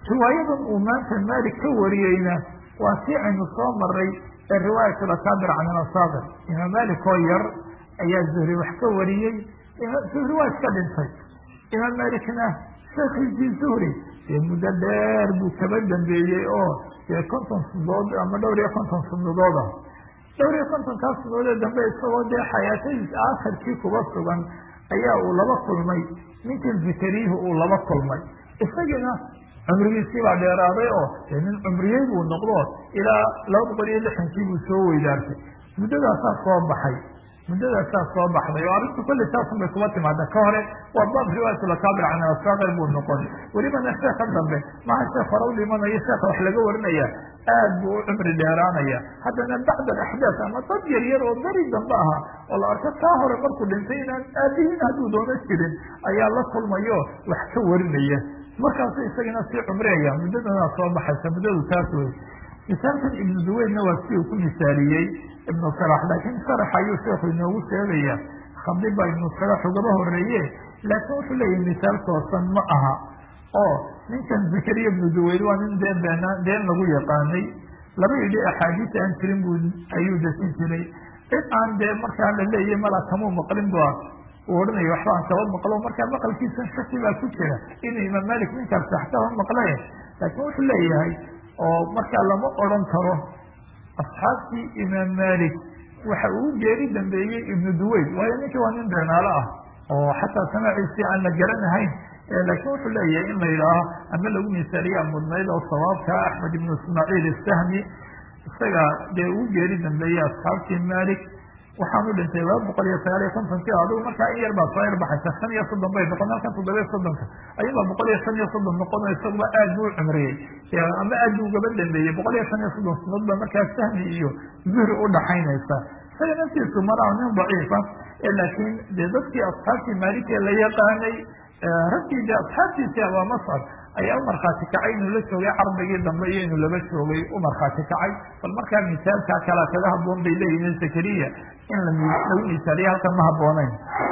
riwaayadan uu maanta maalik ka wariyeyna waa tii aynu soo maray ee riwaayat lakaabir can ilasaabir imaam maalik oo yar ayaa zuhri wax ka wariyey zuhri waa iska dhintay imaam maalikna sheekhiisii zuhri dee muddo dheer buu kaba dambeeyey oo dee konton sunadood ama dhowr iyo konton sunadooda dhowr iyo kontonkaa sunadoodee dambe isagoo dee xayaatadiis aakhirkii kuba sugan ayaa uu laba kulmay ninkii zikariyihi uu laba kulmay isagiina cumrigiisii baa dheeraaday oo dee nin cumriyey buu noqdo ilaa laba boqol iyo lixankii buu soo weydaartay muddadaasaa soo baxay muddadaasaa soo baxday oo arrintu kulli taasun bay kuba timaada ka hore waa baab riwaayatulakaabir can asaaqir buu noqon welibana sheeka dambe maha sheekh hore u dhimanayo sheekha wax laga warinaya aad buu u cumri dheeraanaya haddana bacd alaxdaas ama dad yar yar oo beri dambe aha oo la arko kaa hore markuu dhintay inaan aabihiin hadduu doono jirin ayaa la kulmayo wax ka warinaya markaasu isagana sii cumriyaya muddadanaa soo baxaysa muddadu taas wey misaalkan ibnu duweydna waa si uu ku misaaliyey ibnu sarax laakiin sarax ayuu sheekhu inoogu sheegaya khabdi baa ibnu sarax ugaba horeeye laakiin wuxuu leeyahay misaal toosan ma aha oo ninkan zakariya ibnu duweyd waa nin deen beenaa deen lagu yaqaanay laba yidhi axaadiis aan jirin buu ayuu desin jiray cid aan dee markaa la leeyahy mala kamuu maqlin ba uu odhanaya waxba aan kaba maqlo markaa maqalkiisa shaki baa ku jira inuu imaam malik ninkaas waxkaba maqle laakiin wuxuu leeyahay oo markaa lama odran karo asxaabtii imaam malik waxa uu geeri dambeeyey ibnu duweyd waayo ninkii waa nin beenaalo ah oo xataa samaaciisii aan la garanahayn laakiin wuxuu leeyahay in la yidhaaho ama lagu misaaliya mudnayd oo sawaabka axmed ibnu ismaaciil isahmi isaga dee uu geeri dambeeyey asxaabtii malik waxaanu dhintay laba boqol iyo sagaal iyo kontonkii adigu markaa in yar baa soo yarbaxaysa shan iyo soddon bay noqon halkan toddoba iyo soddonka ayabaa boqol iyo shan iyo soddon noqono isaguba aad buu u cumriyey ama aad buu ugaba dambeeyey boqol iyo shan iyo soddon sunood ba markaa sahmi iyo zuhri u dhaxaynaysa isaga naftiisu maraa nin daciifa laakiin dee dadkii asxaabtii maalikee la yaqaanay raggii dee asxaabtiisii abaa mascad ayaa u markhaati kacay inuu la joogay carbigii dambe iyo inuu laba joogay u markhaati kacay bal markaa misaalkaa kala kaga haboon bay leeyihiin zakariya in lagu misaaliya halkan ma habooneyn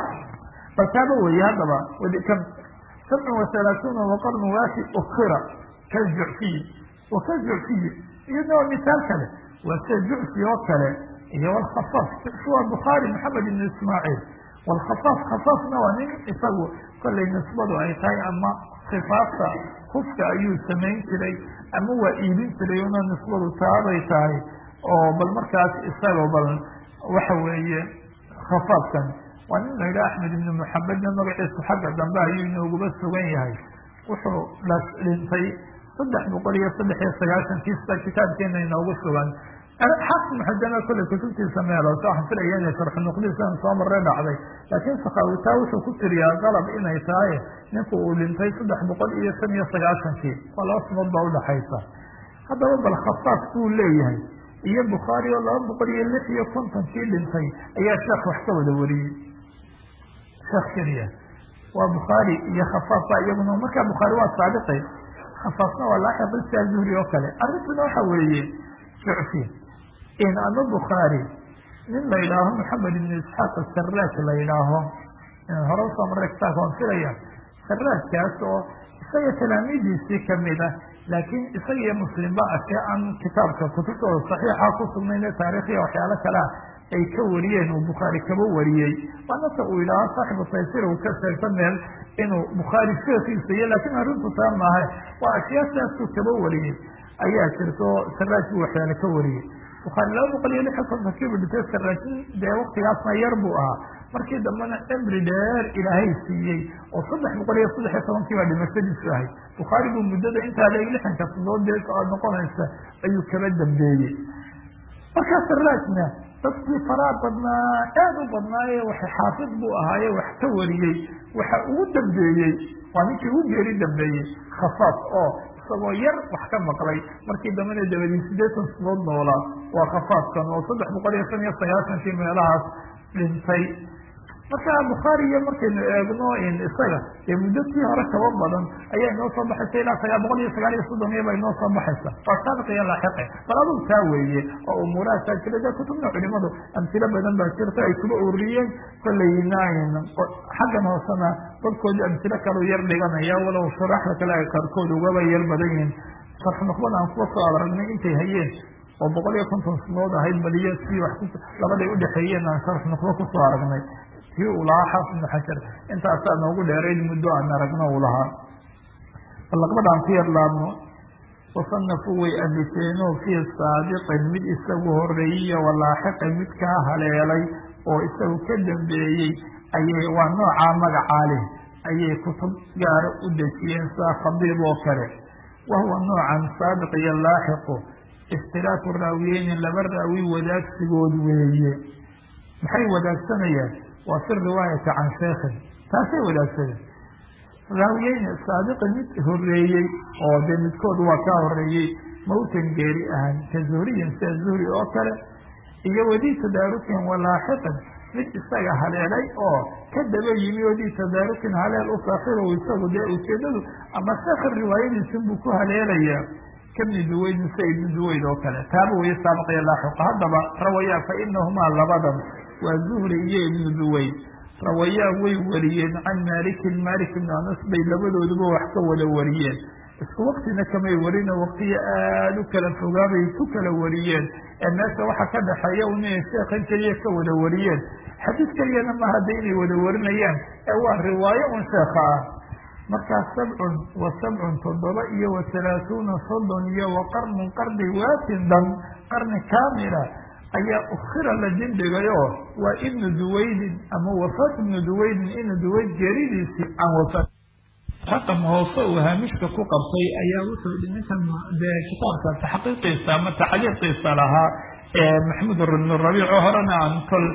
bal taaba weeye haddaba sabcun wahalaaثuuna waqarnu waafi ukira kaljucfiyi wa kaljucfiyi iyadna waa misaal kale waa sida jucfi oo kale iyo wlkhafaaf jucfi waa bukhaari maxamed ibn ismaaciil wlkhafaaf khafaafna waa nin isagu kollay nisbadu ay tahay ama khifaafta kufka ayuu samayn jiray ama waa iibin jiray una nisbadu taabay tahay oo bal markaas isaga bal waxa weeye khafaafkan waa nin la yidhaha axmed ibni muxamedna magaciisu xagga dambe ayuu inooguba sugan yahay wuxuu las dhintay saddex boqol iyo saddex iyo sagaashankii sida kitaabkeena inoogu sugan xaafid muxadama kolley kutubtiisa meelooso waxaan filaya inay sharxu nuqdiisan soo marre dhacday laakiin sakaawitaa wuxuu ku tiriyaa qalab inay tahay ninku uu dhintay saddex boqol iyo shan iyo sagaashankii waa laba sunood baa udhaxaysa haddaba bal khafaaf buu leeyahay iyo bukhaari oo laba boqol iyo lix iyo kontonkii dhintay ayaa sheekh wax ka wada wariyey sheekh keliya waa bukhaari iyo khafaaf baa iyaguna markaa bukhaari waa saabiqay khafaafna waa laaxiqisa zuhri oo kale arrintuna waxa weeye jucfi in ama bukhaari nin la yidhaaho maxamed ibn isxaaq asaraaj la yidhaaho hore usoo marray kitaabka waan filaya saraajkaas oo isaga talaamiidiisii kamid ah laakiin isaga iyo muslimba ashee aan kitaabka kutubtooda saxiixa ku sugnayn ee taariikhiya waxyaalo kalea ay ka wariyeen uu bukhaari kaba wariyey waa nasa uu yidhaaho saaxibu taysir uu ka sheegta meel inuu bukhaari sheekiisa iyo laakiin arrintu taa maaha waa ashyaadaasuu kaba wariyey ayaa jirto saraaj buu waxyaale ka wariyey bukhaari laba boqol iyo lix iyo kontonkiibu dhintay saraajin dee waktigaasna yar buu ahaa markii dambena cimri dheer ilaahay siiyey oo saddex boqol iyo saddex iyo tobankii baa dhimashadiisu ahay bukhaari buu muddada intaa le lixanka sanood dee noqonaysa ayuu kaba dambeeyey markaa saraajna dadkii faraa badnaa aad u badnaaye waxa xaafid buu ahaaye wax ka wariyey waxa ugu dambeeyey waa ninkii ugu geeri dambeeyey khafaaf oo isagoo yar wax ka maqlay markii dambena dabadii siddeetan sanood noolaa waa khafaafkan oo saddex boqol iyo shan iyo sagaashankii meelahaas dhintay marka bukhaari iyo markaynu eegno isaga dee muddatii hore kaba badan ayaa inoo soo baxaysa ilaa sagaa boqol iyo sagaal iyo soddon iyo ba inoo soo baxaysa waa saabiq iyo laaxiqe bal adug taa weeye oo umuurahaasaa jira dee kutubna culimadu amtilo badan baa jirta ay kuba uriyeen kolleyna xaggan hoosena dadkoodi amtilo kalau yar dhiganaya walow sharaxda kale ay qaarkood ugaba yar badan yihiin sharx nuqbada aan kuwa soo aragnay intay hayeen oo boqol iyo konton sanood ahayd baliyo si wax labaday udhexeeyeen aan sharx nuqbo kusoo aragnay kii uu lahaa xaafid ibnu xajar intaasaa noogu dheerayd muddo aan aragno uu lahaa balaqbadaan ku yar laabno wasanafuu way alifeenoo fii saabiqin mid isagu horeeyiyo walaaxiqin mid kaa haleelay oo isagu ka dambeeyey ayay waa noocaa magacaa leh ayay kutub gaara u dejiyeen saa khadiib oo kale wahuwa noocan saabiq iyo laaxiqu iftiraaku raawiyeyni laba raawi wadaagsigood weeye maxay wadaagsanayaan waa fi riwaayati can sheekhin taasay wadaagsadeen raawiyeyni saabiqi mid horeeyey oo dee midkood waa kaa horeeyey mawtan geeri ahan ka zuhriyin sida zuhri oo kale iyo wadii tadaarukin walaaxiqin mid isaga haleelay oo ka daba yimi wadii tadaarukin haleel u saaxiibow isagu dee ujeedadu ama sheekha riwaayadiisin buu ku haleelayaa kabni duweydin sa ibni duweyd oo kale taaba weye saabiq iyo laaxiqa haddaba rawayaa fa inahumaa labadan waa zuhri iyo ibnu duweyd rawayaa way wariyeen can malikin malik ibn anas bay labadooduba wax ka wada wariyeen isku waktina kamay warino waktiyo aada u kala fogaabay ku kala wariyeen ee meesha waxa ka dhexeeya un inay sheekhan keliya ka wada wariyeen xadiis keliyana ma hadda inay wada warinayaan ee waa riwaayo un sheekha ah markaa sabcun wa sabcun toddoba iyo wa halaathuuna soddon iyo wa qarnun qarni waasin dhan qarni kaamila ayaa ukhira la dindhigayoo waa ibnu duwaydin ama wafaat ibnu duwaydin ibnu duwayd geeridiisii aan wafaat raqam hoose uu haamishka ku qabtay ayaa wuxuu hi ninkan dee kitaabka taxqiiqiisa ama tacliiqiisa lahaa maxmud ibn rabiic oo horena aan kol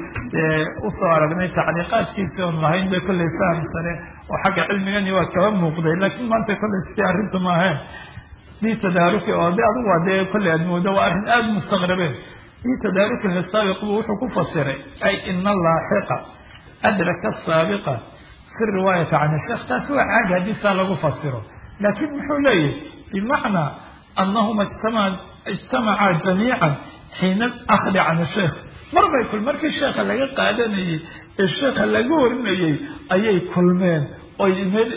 usoo aragnay tacliiqaadkiisi oon lahayn de kollay faham sare oo xagga cilmigani waa kaba muuqday laakiin maanta kollay sidii arrintu maaheen dii tadaaruki oo de adigu waa dee kollay aad moodo waa arrin aada mustaqrabeen dii tadaaruki lisaabiq buu wuxuu ku fasiray ay ina laaxiqa adraka asaabiqa fi riwaayati can sheekh taasi waa caadi haddii saa lagu fasiro laakiin muxuu leeyahy bimacnaa anahuma ijtamacaa jamiican xiina akhdi can sheekh mar bay kul markii sheekha laga qaadanayey ee sheekha laga warinayey ayay kulmeen oy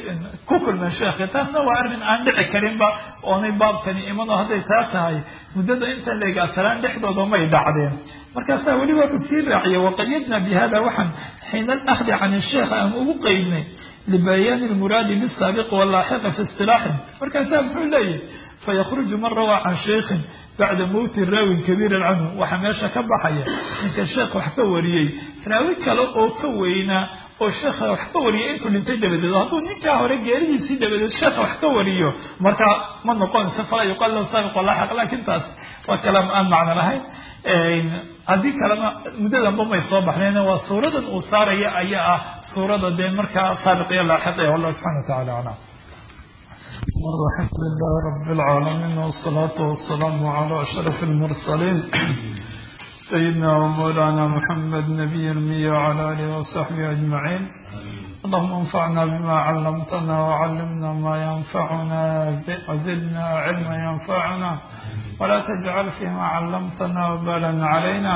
ku kulmeen sheekhi taasna waa arrin aan dhici karinba oonay baabkani imanoo hadday taa tahay muddada intan leegaasalaan dhexdooda may dhacdeen markaasaa weliba wuxuu sii raaciyay waqayadna bi hada waxaan xiina alakhdi can sheekh aan ugu qeydnay libayaani lmuraadi bisaabiqi walaaxiqi fi istilaaxin markaasaa muxuu leeyahy fayakruju man rawaa can sheikhin bacda mowti raawin kabiiran canhu waxaa meesha ka baxaya ninka sheekh wax ka wariyey raawi kale oo ka weynaa oo sheekha wax ka wariyay intuu dhintay dabadeed hadduu ninkaa hore geeridiisii dabadeed sheekha wax ka wariyo markaa ma noqonayso falaa yuqal lahu saabiq walaaxiq laakiin taas waa kalaam aan macno lahayn haddii kalena muddadanba may soo baxneen waa suuradan uu saaraya ayaa ah suurada dee markaa saabiq iyo laaxiq e wallah subxana wa tacala aclam الحمد لله رب العالمين والصلاة والسلام على أشرف المرسلين سيدنا ومولانا محمد نبي المية وعلى آله وصحبه أجمعين اللهم انفعنا بما علمتنا وعلمنا ما ينفعنا وزدنا علما ينفعنا ولا تجعل فيما علمتنا وبالا علينا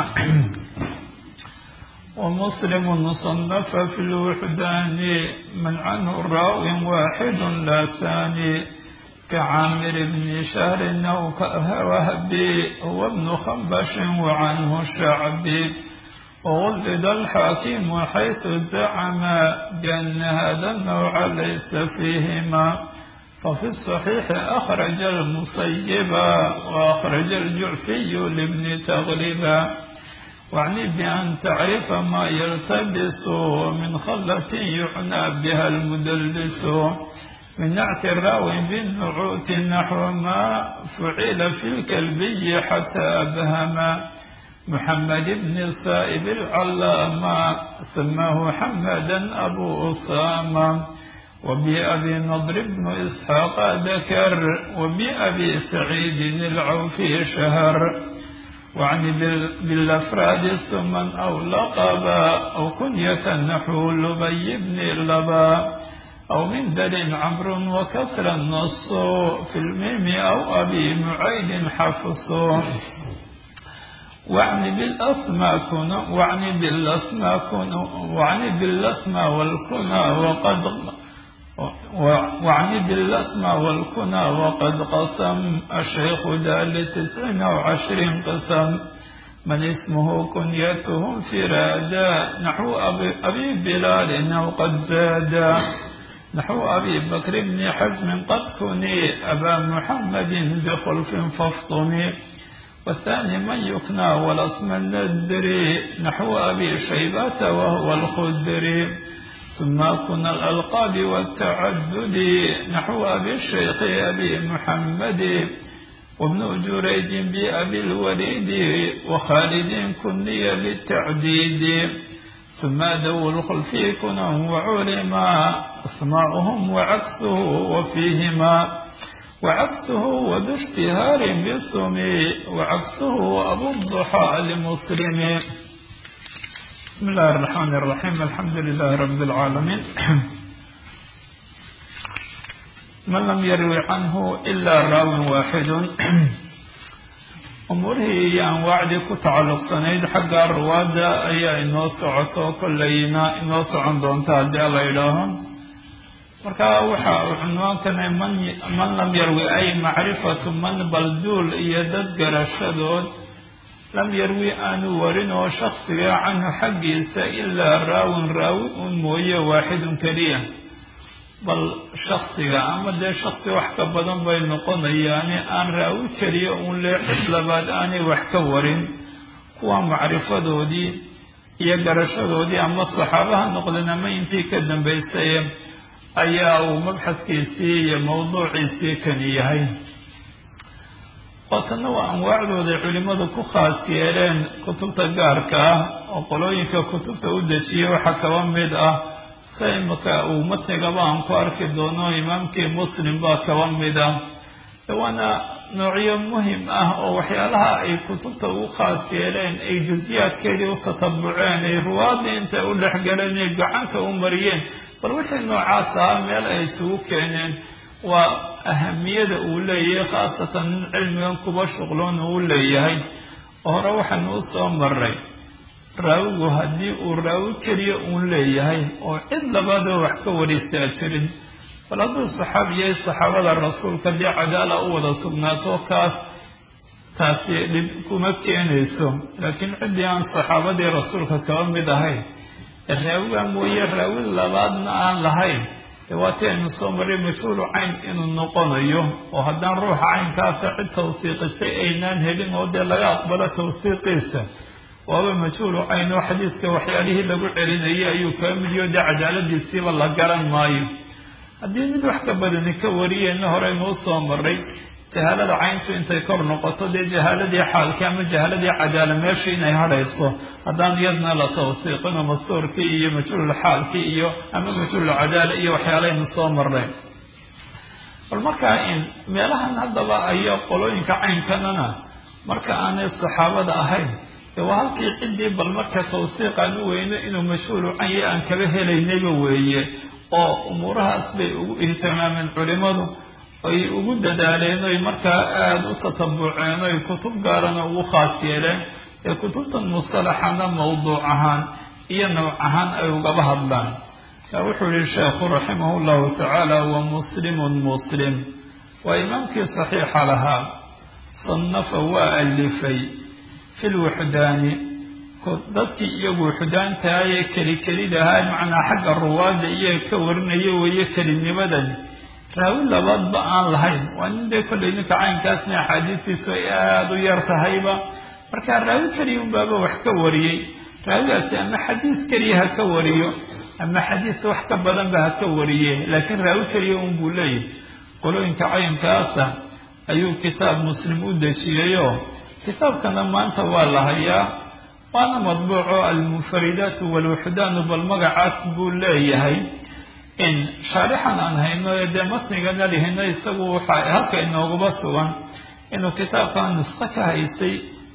ومسلم صنف في الوحدان من عنه راو واحد لا ثاني كعامر بن شهر أو كوهبي هو ابن خنبش وعنه الشعبي وولد الحاكم حيث زعم بأن هذا النوع ليس فيهما ففي الصحيح أخرج المصيب وأخرج الجعفي لابن تغلبا واعني بأن تعرف ما يلتبس من خلة يعنى بها المدلس من نعت الراوي بالنعوت نحو ما فعل في الكلبي حتى أبهم محمد بن السائب العلامة سماه حمدا أبو أسامة وبأبي نضر بن إسحاق ذكر وبأبي سعيد العوفي شهر واعني بالأفراد ثما أو لقبا أو كنية نحو لبي بن اللبا أو من دل عمرو وكسر النص في الميم أو أبي معيد حفص واعني بالأسماء كنا واعني بالأسماء كنا واعني بالأسماء والكنى وقد واعني بالأسماء والكنى وقد قسم الشيخ ذا لتسع أو عشر قسم من اسمه كنيته انفرادا نحو أبي, أبي بلال أو قد زاد نحو أبي بكر بن حزم قد كني أبا محمد بخلف فافطني والثاني من يكنى والاسم الندري نحو أبي شيبة وهو الخدري ثم كن الألقاب والتعدد نحو أبي الشيخ أبي محمد وابن جريج بأبي الوليد وخالد كني بالتعديد ثم ذو الخلف كنه وعلما أسماؤهم وعكسه وفيهما وعكسه وذو اشتهار بالثم وعكسه أبو الضحى لمسلم بسم الله الرحمن الرحيم الحمد لله رب العالمين من لم يروي عنه إلا راو واحد umuurihii iyo anwaacdii ku tacalluqsanayd xagga ruwaadda ayaa inoo socoto kollayna inoo socon doonta haddii alla idhaaho marka waxa uu cunwaankanay man man lam yarwi ay macrifatu man balduul iyo dad garashadood lam yarwi aanu warin oo shaksiga canhu xaggiisa ilaa raawin raawi un mooye waaxidun keliya bal shaksiga ama dee shaksi wax ka badan bay noqonayaani aan raawi keliya uun lee cid labaad aanay wax ka warin kuwa macrifadoodii iyo garashadoodii ama saxaabaha noqdeen ama intii ka dambaysay ayaa uu mabxadkiisii iyo mawduuciisii kani yahay ootanna waa anwaacdooday culimmadu ku khaas yeeleen kutubta gaarka ah oo qolooyinka kutubta u dejiya waxaa kaba mid ah sa imaka uu matnigaba aan ku arki doono imaamkii muslim baa kaba mid ah waana noocyo muhim ah oo waxyaalaha ay kutubta ugu khaas yeeleen ay jusiyaadkeedii u tatabuceen ay ruwaadii intay u dhexgaleen ay gacanta u mariyeen bal wixii noocaas ahaa meel ay isugu keeneen waa ahamiyada uu leeyahay khaasatan nin cilmigan kuba shuqloon uu leeyahay oo hore waxaanu u soo maray raawigu haddii uu raawi keliya uun leeyahay oo cid labaadoo wax ka waristaa jirin bal hadduu saxaabiyay saxaabada rasuulka dee cadaala u wada sugnaato kaas taasi dhib kuma keenayso laakiin ciddii aan saxaabadii rasuulka kaba mid ahayn raawiga mooye raawi labaadna aan lahayn dee waatii aynu soo maray majhuulu cayn inuu noqonayo oo haddaan ruuxa caynkaasa cid tawsiiqisay aynaan helin oo dee laga aqbalo tawsiiqiisa waaba majhuulu cayn oo xadiiska waxyaalihii lagu celinayay ayuu kaga midiyo dee cadaaladiisiiba la garan maayo haddii mid wax ka badani ka wariyeenna horeynuu soo maray jahaalada cayntu intay kor noqoto dee jahaaladii xaalkii ama jahaaladii cadaala meeshii inay hadhayso haddaan iyadna la tawsiiqino mastuurkii iyo majhuulul xaalkii iyo ama majhuulul cadaala iyo waxyaalahaynu soo marnay bal markaa in meelahan haddaba ayo qolooyinka caynkanana marka aanay saxaabada ahayn dee waa halkii ciddii bal marka tawsiiqaan u weyno inuu majhuulu canya aan kaba helaynayba weeye oo umuurahaas bay ugu ihtimaameen culimadu ay ugu dadaaleen oy markaa aada u tatabuceen oy kutub gaarana ugu khaas yeeleen ee kutubtan mustalaxana mawduuc ahaan iyo nooc ahaan ay ugaba hadlaan yaa wuxuu yihi sheekhu raximah llahu tacaala wa muslimun muslim waa imaamkii saxiixa lahaa sannafa waa alifay fi lwuxdaani dadkii iyagu wuxdaantahaye keli kelidahaa macnaa xagga ruwaadda iyaga ka warinaya weeye kelinimadan raawi labaadba aan lahayn waa nin dee kollay ninka caynkaasna axaadiistiisu ay aada u yar tahayba marka raawi keliya unbaaba wax ka wariyey raawigaasi ama xadiis keliya ha ka wariyo ama xadiis wax ka badanba ha ka wariye laakiin raawi keliya un buu leeyahy qolooyinka caynkaasa ayuu kitaab muslim u dejiyayo kitaabkana maanta waa la hayaa waana madbuuco almunfaridaatu walwuxdaanu bal magacaas buu leeyahay in shaarixan aan hayno ee dee matnigana lihino isagu waxaa halka inooguba sugan inuu kitaabkan nusqo ka haysay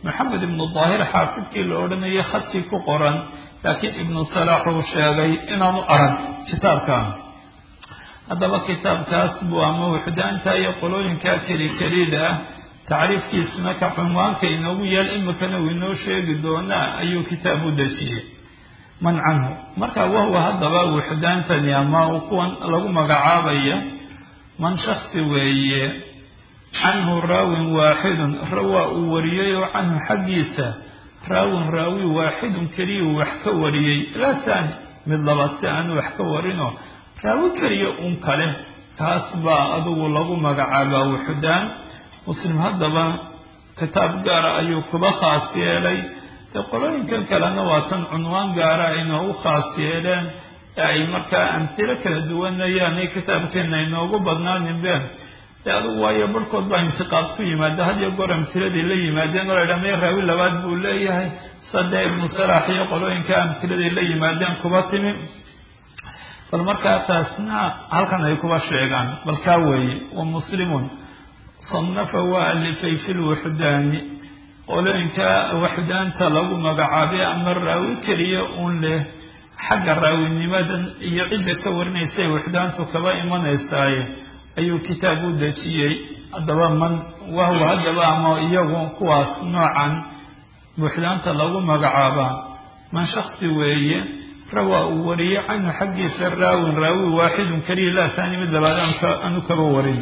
maxamed ibnu daahir xaafidkii la odhanayay khadkii ku qoran laakiin ibnu salaax uu sheegay inaanu arag kitaabkan haddaba kitaabkaas buu ama wuxdaanta iyo qolooyinkaa keli kelida ah tacriifkiisuna ka cunwaanka inoogu yaal imikana uu inoo sheegi doonaa ayuu kitaab u dejiyey man canhu marka wahwa haddaba wuxdaantani ama kuwan lagu magacaabaya man shaksi weeye canhu raawin waaxidun rawaa uu wariyey oo canhu xaggiisa raawin raawi waaxidun keliya uu wax ka wariyey laa saani mid labaad si aanu wax ka warino raawi keliya un kale kaas baa adugu lagu magacaabaa wuxdaan muslim haddaba kitaab gaara ayuu kuba khaas yeelay dee qolooyinkan kalena waa tan cunwaan gaara ay noogu khaas yeeleen ee ay markaa amtilo kala duwanayaanay kitaabkeena inoogu badnaaninbeen dee adugu waayo barhkood baa intiqaad ku yimaada had iyo goor amtiladii la yimaadeen oo la ydhaha mee raawi labaad buu leeyahay sadee ibnu salaax iyo qolooyinka amtiladay la yimaadeen kuba timi bal markaa taasna halkan ay kuba sheegaan bal kaa weeye wa muslimun sanafa waa alifay fi lwuxdaani qolooyinka waxdaanta lagu magacaabay ama raawi keliya uun leh xagga raawinimadan iyo cidda ka warinaysa waxdaantu kaba imanaysaaye ayuu kitaab u dejiyey haddaba man wahwa haddaba ama iyagu kuwaas noocan buuxdaanta lagu magacaabaa man shaksi weeye rawaa uu wariyey canhu xaggiisa raawin raawi waaxidun keliya laa taani mid labaad aanu kaba warin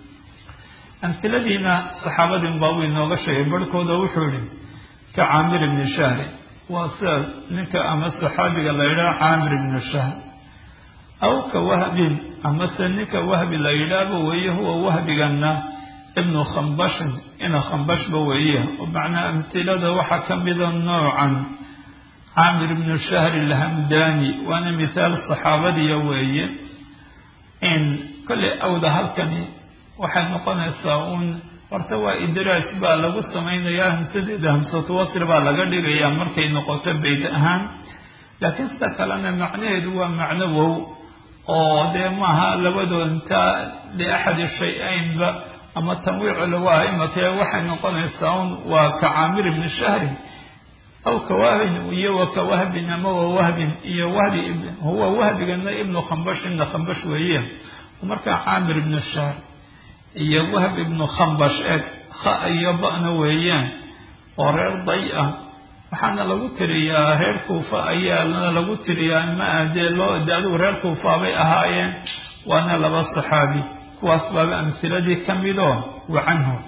amhiladiina saxaabadin baa uu inooga sheegay barhkooda wuxuu ihi ka caamir ibni shahri waa sida ninka ama saxaabiga la yidhaha caamir ibni shahr aw ka wahbin amase ninka wahbi la yidhaahba weeye huwa wahbigana ibnu khambashin ina khambashba weeye oo macnaa amhilada waxaa ka mida noocan caamir ibnu shahri alhamdani waana mithaal saxaabadiya weeye in kolley awda halkani waxay noqonaysaa uun horta waa idraaj baa lagu samaynayaa hamsadeeda hamsatu wasr baa laga dhigayaa markay noqoto beyt ahaan laakiin sida kalena macnaheedu waa macno wow oo dee maaha labadood intaa liaxadi shay-aynba ama tanwiicu lagu ah imakee waxay noqonaysaa un waa ka caamir ibni shahrin aw ka wahbin iyo wa ka wahbin ama wa wahbin iyo wahbi huwa wahbigana ibnu khambash ibna khambash weeye markaa caamir ibnu shahr iyo wahb ibnu khambash eeg kha iyo ba'na weeyaan oo reer day ah waxaana lagu tiriyaa reer kuufa ayaana lagu tiriyaa ma dee loo de adigu reer kuufaabay ahaayeen waana laba saxaabi kuwaas baaba amhiladii ka midoo wa canhu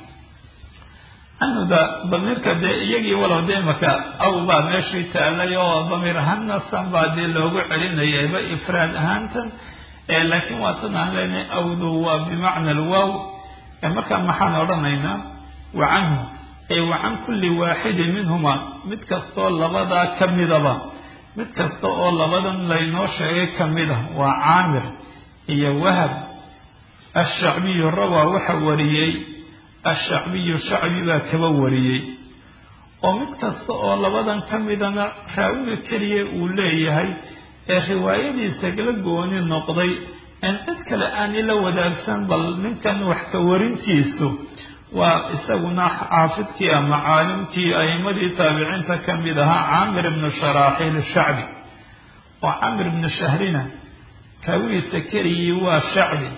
canhuda damiirka dee iyagii walow dee imaka aw baa meeshii taalay oo damiir ahaannasan baa dee loogu celinayayba ifraad ahaantan laakiin waa tan aan leenahay awdu waa bimacna alwaaw markaa maxaan odhanaynaa wa canhu ay wa can kulli waaxidin minhuma mid kastaoo labadaa ka midaba mid kasta oo labadan laynoo sheegay ka mida waa caamir iyo wahab ashacbiyu rawaa waxa wariyey ashacbiyu shacbi baa kaba wariyey oo mid kasta oo labadan ka midana raawiga keliya uu leeyahay ee riwaayadiisa la gooni noqday in cid kale aanay la wadaagsan bal ninkan wax ka warintiisu waa isaguna xaafidkii ama caalimkii a'imadii taabiciinta ka mid ahaa caamir ibnu sharaaxiil shacbi oo caamir ibnu shahrina raawigiisa keligii waa shacbi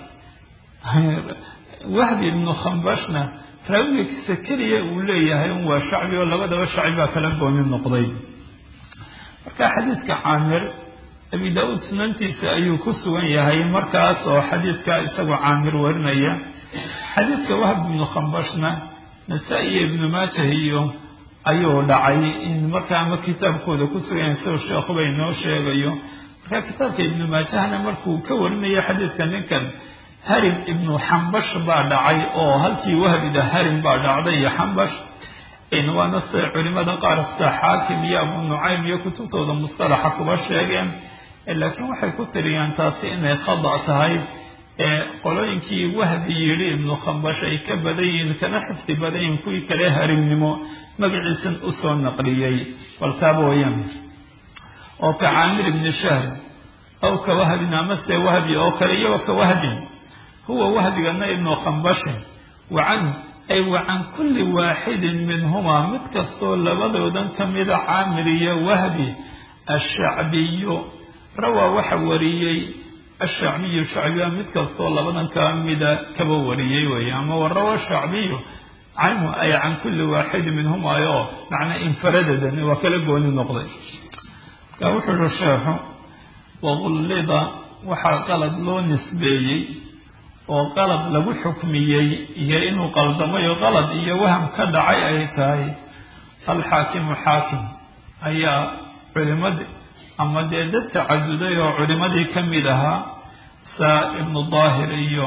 wahbi ibnu khambashna raawigiisa keliya uu leeyahay un waa shacbi oo labadaba shacbi baa kala gooni noqday marka xadiiska caamir abi daa-uud sunantiisa ayuu ku sugan yahay markaas oo xadiidka isagoo caamir warinaya xadiidka wahb ibnu khambashna nasaa-i iyo ibnu maajah iyo ayuu dhacay in markaa ama kitaabkooda ku sugan yahay sidoo sheekhuba inoo sheegayo marka kitaabka ibnu maajahna markuu ka warinayo xadiidka ninkan harim ibnu xambash baa dhacay oo halkii wahbida harim baa dhacday iyo xambash waana siday culimada qaar sida xaakim iyo abu nucaym iyo kutubtooda mustalaxa kuba sheegeen laakiin waxay ku tiriyaan taasi inay khada tahay ee qolooyinkii wahbi yidhi ibnu khambash ay ka badan yihiin kana xifdi badan yihiin kuwii kale harimnimo magaciisan usoo naqliyey baltaaba wayaan oo ka caamir ibni shahr aw ka wahbin amase wahbi oo kale iyo ka wahbin huwa wahbigana ibnu khambashin wa canhu ay wa can kulli waaxidin minhumaa mid kastoo labadoodan ka mida caamir iyo wahbi ashacbiyu rawaa waxa wariyey ashacbiyu shacbiya mid kastoo labadan ka mida kaba wariyey weeye ama warawa shacbiyu canhu ay can kulli waaxidin minhumaayo macnaa infaradadan waa kala gooni noqday marka wuxuu uhi sheekhu waqullida waxaa qalad loo nisbeeyey oo qalad lagu xukmiyey iyo inuu qaldamayo qalad iyo waham ka dhacay ay tahay alxaakimu xaakim ayaa culimadii ama dee dad tacaduday oo culimadii ka mid ahaa saa ibnu daahir iyo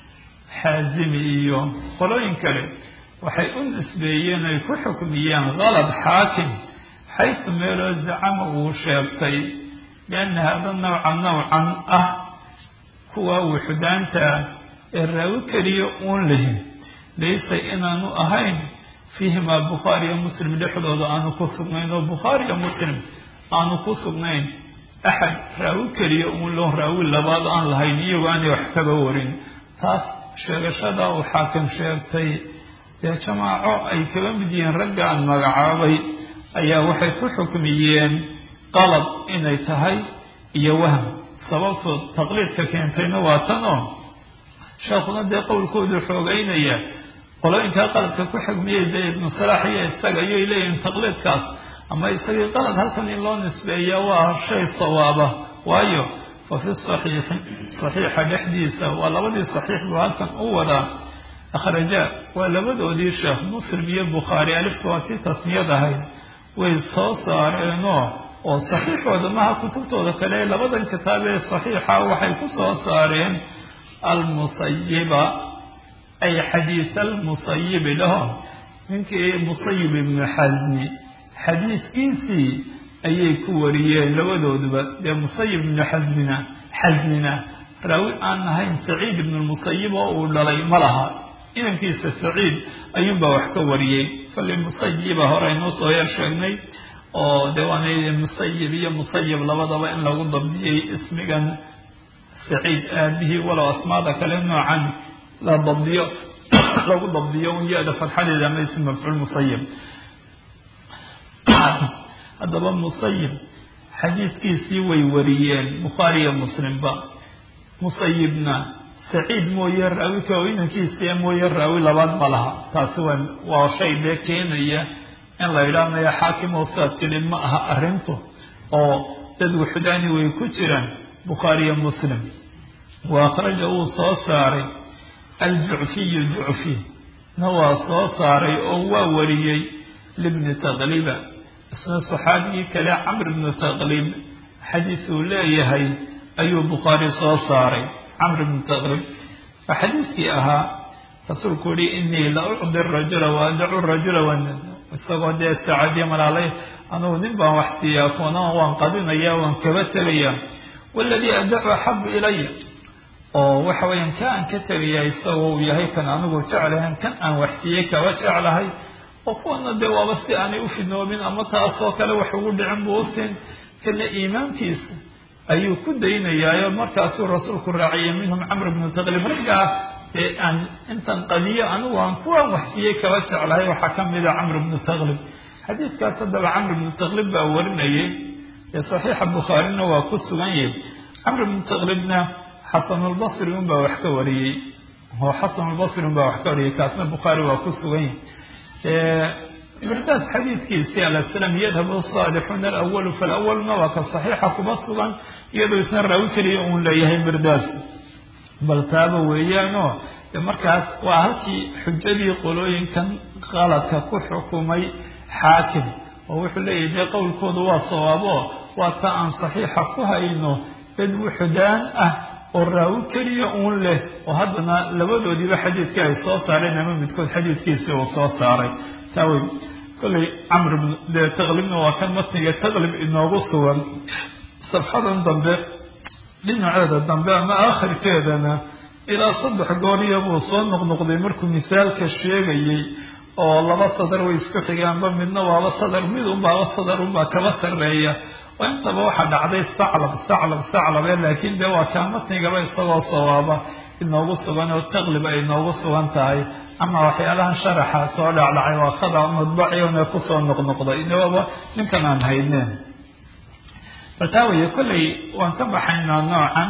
xaazimi iyo qolooyin kale waxay u nisbeeyeen ay ku xukmiyeen qalad xaakim xaysu meeloo zacama uu sheegtay bianna hada nawca nawcan ah kuwa wuxudaanta ee raawi keliya uun lihin laysa inaanu ahayn fiihimaa bukhaariyo muslim dhexdooda aanu ku sugnayn oo bukhaariyo muslim aanu ku sugnayn axad raawi keliya uun loo raawi labaad aan lahayn iyagoo aanay wax kaba warin taas sheegashada uu xaakim sheegtay dee jamaaco ay kaba mid yihiin ragga aan magacaabay ayaa waxay ku xukmiyeen qalab inay tahay iyo wahm sababto taqliidka keentayna waa tan oo sheekhuna dee qowlkoodu xoogeynaya qolooyinkaa qaladka ku xukmiyey dee ibnu salaax iyo isaga ayay leeyihiin taqliidkaas ama isagii qalad halkan in loo nisbeeya waa shay sawaaba waayo fa fi saxiixi saxiixa dhexdiisa waa labadii saxiix buu halkan u wadaa akhraja waa labadoodii sheekh muslim iyo bukhaari alifta waa tii tasmiyad ahayd way soo saareenoo oo saxiixooda maha kutubtooda kale labadan kitaab ee saxiixa waxay ku soo saareen almusayiba ay xadiis almusayibi laho ninkii musayib ibnu xasmi xadiiskiisii ayay ku wariyeen labadooduba dee musayib ibnu xasmina xasmina raawi aan ahayn saciid ibnu lmusayib oo uu dhalay ma laha inankiisa saciid ayuunbaa wax ka wariyey kollay musayiba hore aynoo soo yar sheegnay oo dee waana musayib iyo musayib labadaba in lagu dabdiyey ismigan saciid aabihii walow asmaada kale noocan la dabdiyo lagu dabdiyo un ya-da fatxadeeda ama ism mafcuul musayib haddaba musayib xadiiskiisii way wariyeen bukhaariyo muslimba musayibna saciid mooye raawi ka inankiisa mooye raawi labaad ma laha taasi waa waa shay dee keenaya in la yidhaahnayo xaakim oo saad tidhi ma aha arrintu oo dad wuxudaani way ku jiraan bukhaariyo muslim wa akhraja wuu soo saaray aljucfiyu jucfi na waa soo saaray oo waa wariyey libni taqliba isna saxaabigii kale camr ibnu taqlib xadiis uu leeyahay ayuu bukhaari soo saaray camr ibnu taqlib waa xadiiskii ahaa rasuulku yihi inii la ucdi rajula wa adacu rajula wan isagoo dee saacadiyo malaalay anugu nin baan wax siiyaa kuwana waan qadinaya waan kaba tegaya waladii adacu axabu ilaya oo waxa weeyaan ka aan ka tegaya isagoo uu yahay kan anigu jeclahan kan aan wax siiyey kaba jeclahay oo kuwana dee waaba si aanay u fidnoobin ama taasoo kale wax ugu dhicin buu usin kana iimaankiisa ayuu ku daynayaayo markaasuu rasuulku raaciyay minhum camr bnu taqlib raggaa ee aan intan qadiyo anigu aan kuwaan waxsiiyey kaba jeclahay waxaa ka mida camr bnu taqlib xadiidkaas haddaba camr bnu taqlib baa warinayay ee saxiixa bukhaarina waa ku sugan yahay camr bnu taqlibna xasanulbasri unbaa wax ka wariyey oo xasanulbasri unbaa wax ka wariyey kaasna bukhaari waa ku sugan yahay mirdaas xadiidkiisii alaslam yadhabu saalixuuna alawalu falawaluna waa ka saxiixa kuma sugan iyadoo isna raawi keliya uun leeyahay mirdaas bal taaba weeyaanoo markaas waa halkii xujadii qolooyinkan qaladka ku xukumay xaakim oo wuxuu leeyahay dee qowlkoodu waa sawaabo waa ta aan saxiixa ku hayno dad wuxudaan ah oo raawi keliya uun leh oo haddana labadoodiiba xadiidkii ay soo saareen ama midkood xadiidkiisii uu soo saaray taawey kollay camr dee taqlibna waa kan matniga taqlib inoogu sugan safxadan dambe dhinaceeda dambe ama aakhirkeedana ilaa saddex gooriya buu soo noqnoqday markuu misaalka sheegayey oo laba sadar way isku xigaanba midna waaba sadar mid unbaaba sadar unbaa kaba sarreeya oo intaba waxaa dhacday saclab saclab saclabe laakiin dee waa kaa matnigaba isagoo sawaaba inoogu sugan oo taqlib ay inoogu sugan tahay ama waxyaalahan sharaxa soo dhacdhacay waa khada madbaciona kusoo noqnoqday inaba ninkan aan hayneen baltaa weye kolley waan ka baxaynaa noocan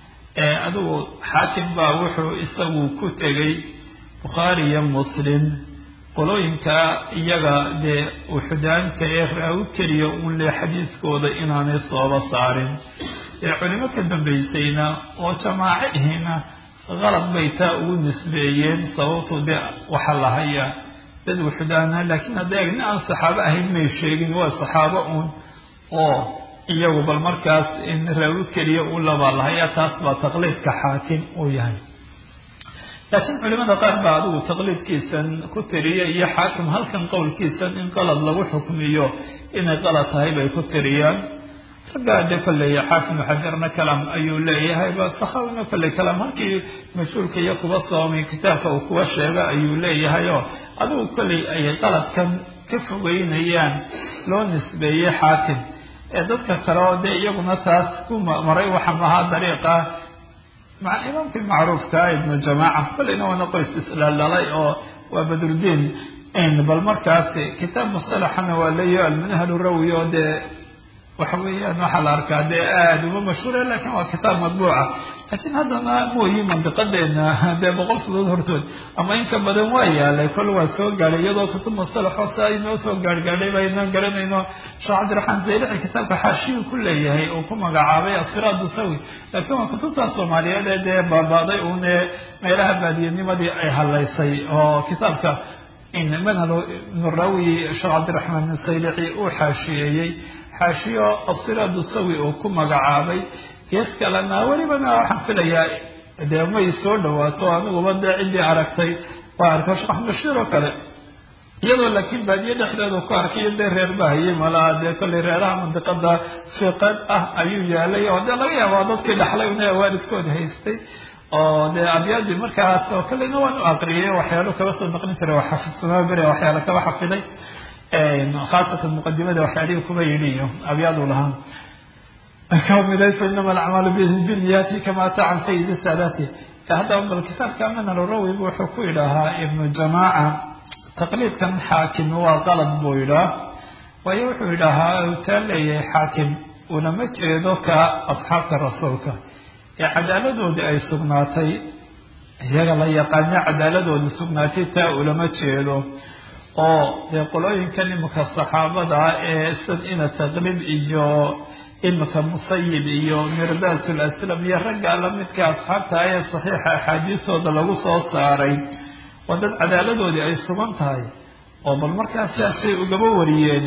adigu xaakim baa wuxuu isagu ku tegey bukhaari iyo muslim qolooyinka iyaga dee uxudaanka ee raawi keliya uun le xadiiskooda inaanay sooba saarin dee culimo ka dambaysayna oo jamaaco ihina qalad bay taa ugu nisbeeyeen sababtu dee waxa la hayaa dad uxudaana laakiin hadda nin aan saxaabo ahayn may sheegin waa saxaabo uun oo iyagu bal markaas in raawi keliya u labaa la hayaa taas baa taqliidka xaakim uu yahay laakiin culimada qaar baa adigu taqliidkiisan ku tiriya iyo xaakim halkan qowlkiisan in qalad lagu xukmiyo inay qalad tahay bay ku tiriyaan raggaa de kolley xaakim xajarna kalaam ayuu leeyahay ba saxaawina kolley kalaam halkii mas-uulka iyo kuba soomay kitaabka uu kuwa sheega ayuu leeyahay oo adigu kolley ay qaladkan ka fogeynayaan loo nisbeeyey xaakim ee dadka kale oo dee iyaguna taas ku maray waxa mahaa dariiqa maca imaamkii macruufka ibnu jamaaca kolleyna waana qoys isdhaldhalay oo waa badrudiin bal markaas kitaab musalaxana waa leeyaho almanhal rawi oo dee waxa weeyaan waxaa la arkaa dee aada uma mashhuura lakin waa kitaab madbuuca laakiin haddana mooyi mandiqadeena dee boqol sadood hortood ama in ka badan waa yaalay kol waa soo gaadhay iyadoo kutub musalaxoo saa inoo soo gaarhgaadhay ba inaan garanayno sheekh cabdiraxmaan zaylici kitaabka xaashiyu ku leeyahay oo ku magacaabay asiraadu sawi laakiin waa kutubtaas soomaaliyeed ee dee baabaaday uun ee meelaha baadiyanimadii ay hadlaysay oo kitaabka manhal ibnu rawi sheekh cabdiraxmaan saylici uu xaashiyeeyey xaashiyo asiraadu sawi uu ku magacaabay gees kalena welibana waxaan filayaa dee may soo dhawaato aniguba dee ciddii aragtay waa arka sheekh bashiir oo kale iyadoo laakiin baadiye dhexdeedu ku arkayo dee reer bahayey malaa dee kollay reeraha mandiqada fiqad ah ayuu yaalay oo dee laga yaaba dadkii dhaxlay una waalidkooda haystay oo dee abyaadii markaas oo kalena waan u aqriyay waxyaalo kaba soo naqlin jiray waa xafidsanaa bere waxyaalo kaba xafiday khaasatan muqadimada waxyaalihii kuba yidhi iyo abyaadu lahaa kamidayso inama alacmaalu biniyati kama ataa can sayidi saadaati haddaba bal kitaabka manal rawi wuxuu ku yidhaahaa ibnu jamaaca taqliidkan xaakim waa qalad buu yidhaah waayo wuxuu yidhaahaa taa leeyahay xaakim unama jeedo ka asxaabta rasuulka ee cadaaladoodii ay sugnaatay iyaga la yaqaano cadaaladoodii sugnaatay taa ulama jeedo oo dee qolooyinkan imika saxaabada ee sad ina taqlib iyo imika musayib iyo mirdatul aslam iyo ragga lamidka asxaabta ee saxiixa axaadiistooda lagu soo saaray waa dad cadaaladoodii ay sugan tahay oo bal markaas siaasay ugaba wariyeen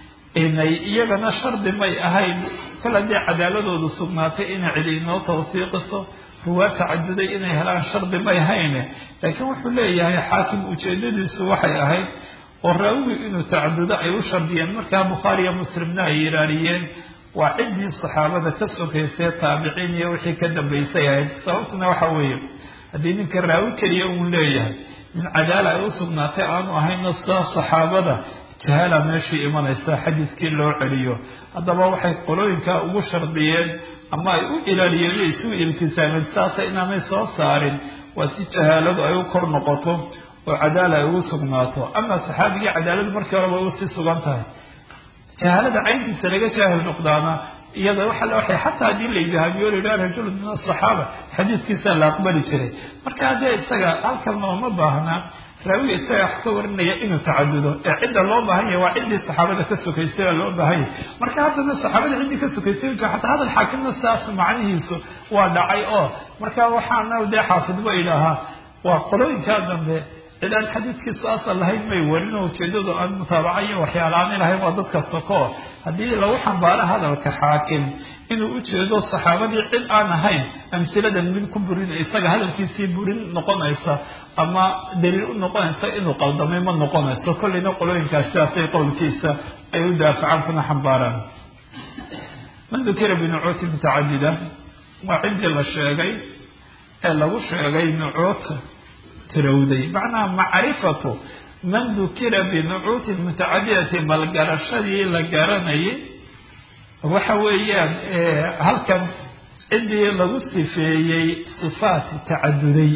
inay iyagana shardi may ahayn kol haddii cadaaladoodu sugnaatay inay cidi inoo tawsiiqiso ruwaa tacaduday inay helaan shardi may hayne laakiin wuxuu leeyahay xaakim ujeedadiisu waxay ahayd oo raawigu inuu tacadudo ay u shardiyeen markaa bukhaariyo muslimna ay yiraariyeen waa ciddii saxaabada ka sokaysay taabiciin iyo wixii ka dambaysay ahayd sababtuna waxa weeye haddii ninka raawi keliya uun leeyahay min cadaala ay u sugnaatay aanu ahayno sidaa saxaabada jahaala meeshii imanaysa xadiiskii loo celiyo haddaba waxay qolooyinkaa ugu shardiyeen ama ay u ilaaliyeen isu iltisaameen saasa inaanay soo saarin waa si jahaaladu ay u kor noqoto oo cadaala ay ugu sugnaato ama saxaabigii cadaaladu markii horeba usii sugan tahay jahaalada cayntiisa laga jaahil noqdaana iyada waxay xataa haddii la idhaamiyo la yidhaha rajulu min asaxaaba xadiiskiisa la aqbali jiray marka haddee isaga halkan looma baahnaa raawiga isaga wax ka warinaya inuu tacadudo ee cidda loo baahan yahay waa ciddii saxaabada ka sokaysay baa loo baahan yahay marka haddana saxaabada ciddii ka sokaysay xataa hadal xaakimna saas macnihiisu waa dhacay oo marka waxaana dee xaafidba idhaahaa waa qolooyinkaa dambe cid aan xadiiskiisu asal lahayn may warin oo ujeedadu aan mutaabaca iyo waxyaalaani lahayn waa dadka soko haddii lagu xambaaro hadalka xaakim inuu ujeedo saxaabadii cid aan ahayn amsiladan mid ku burin isaga hadalkiisii burin noqonaysa ama daliil u noqonaysa inuu qaldamay ma noqonayso kolleyna qolooyinkaas sidaasay qowlkiisa ay u daafacaan kuna xambaaraan man dukira binucuuti mutacadida waa ciddii la sheegay ee lagu sheegay nucuut tirowday macnaha macrifatu man dukira binucuutin mutacadidati bal garashadii la garanayay waxa weeyaan halkan ciddii lagu sifeeyey sifaat tacaduday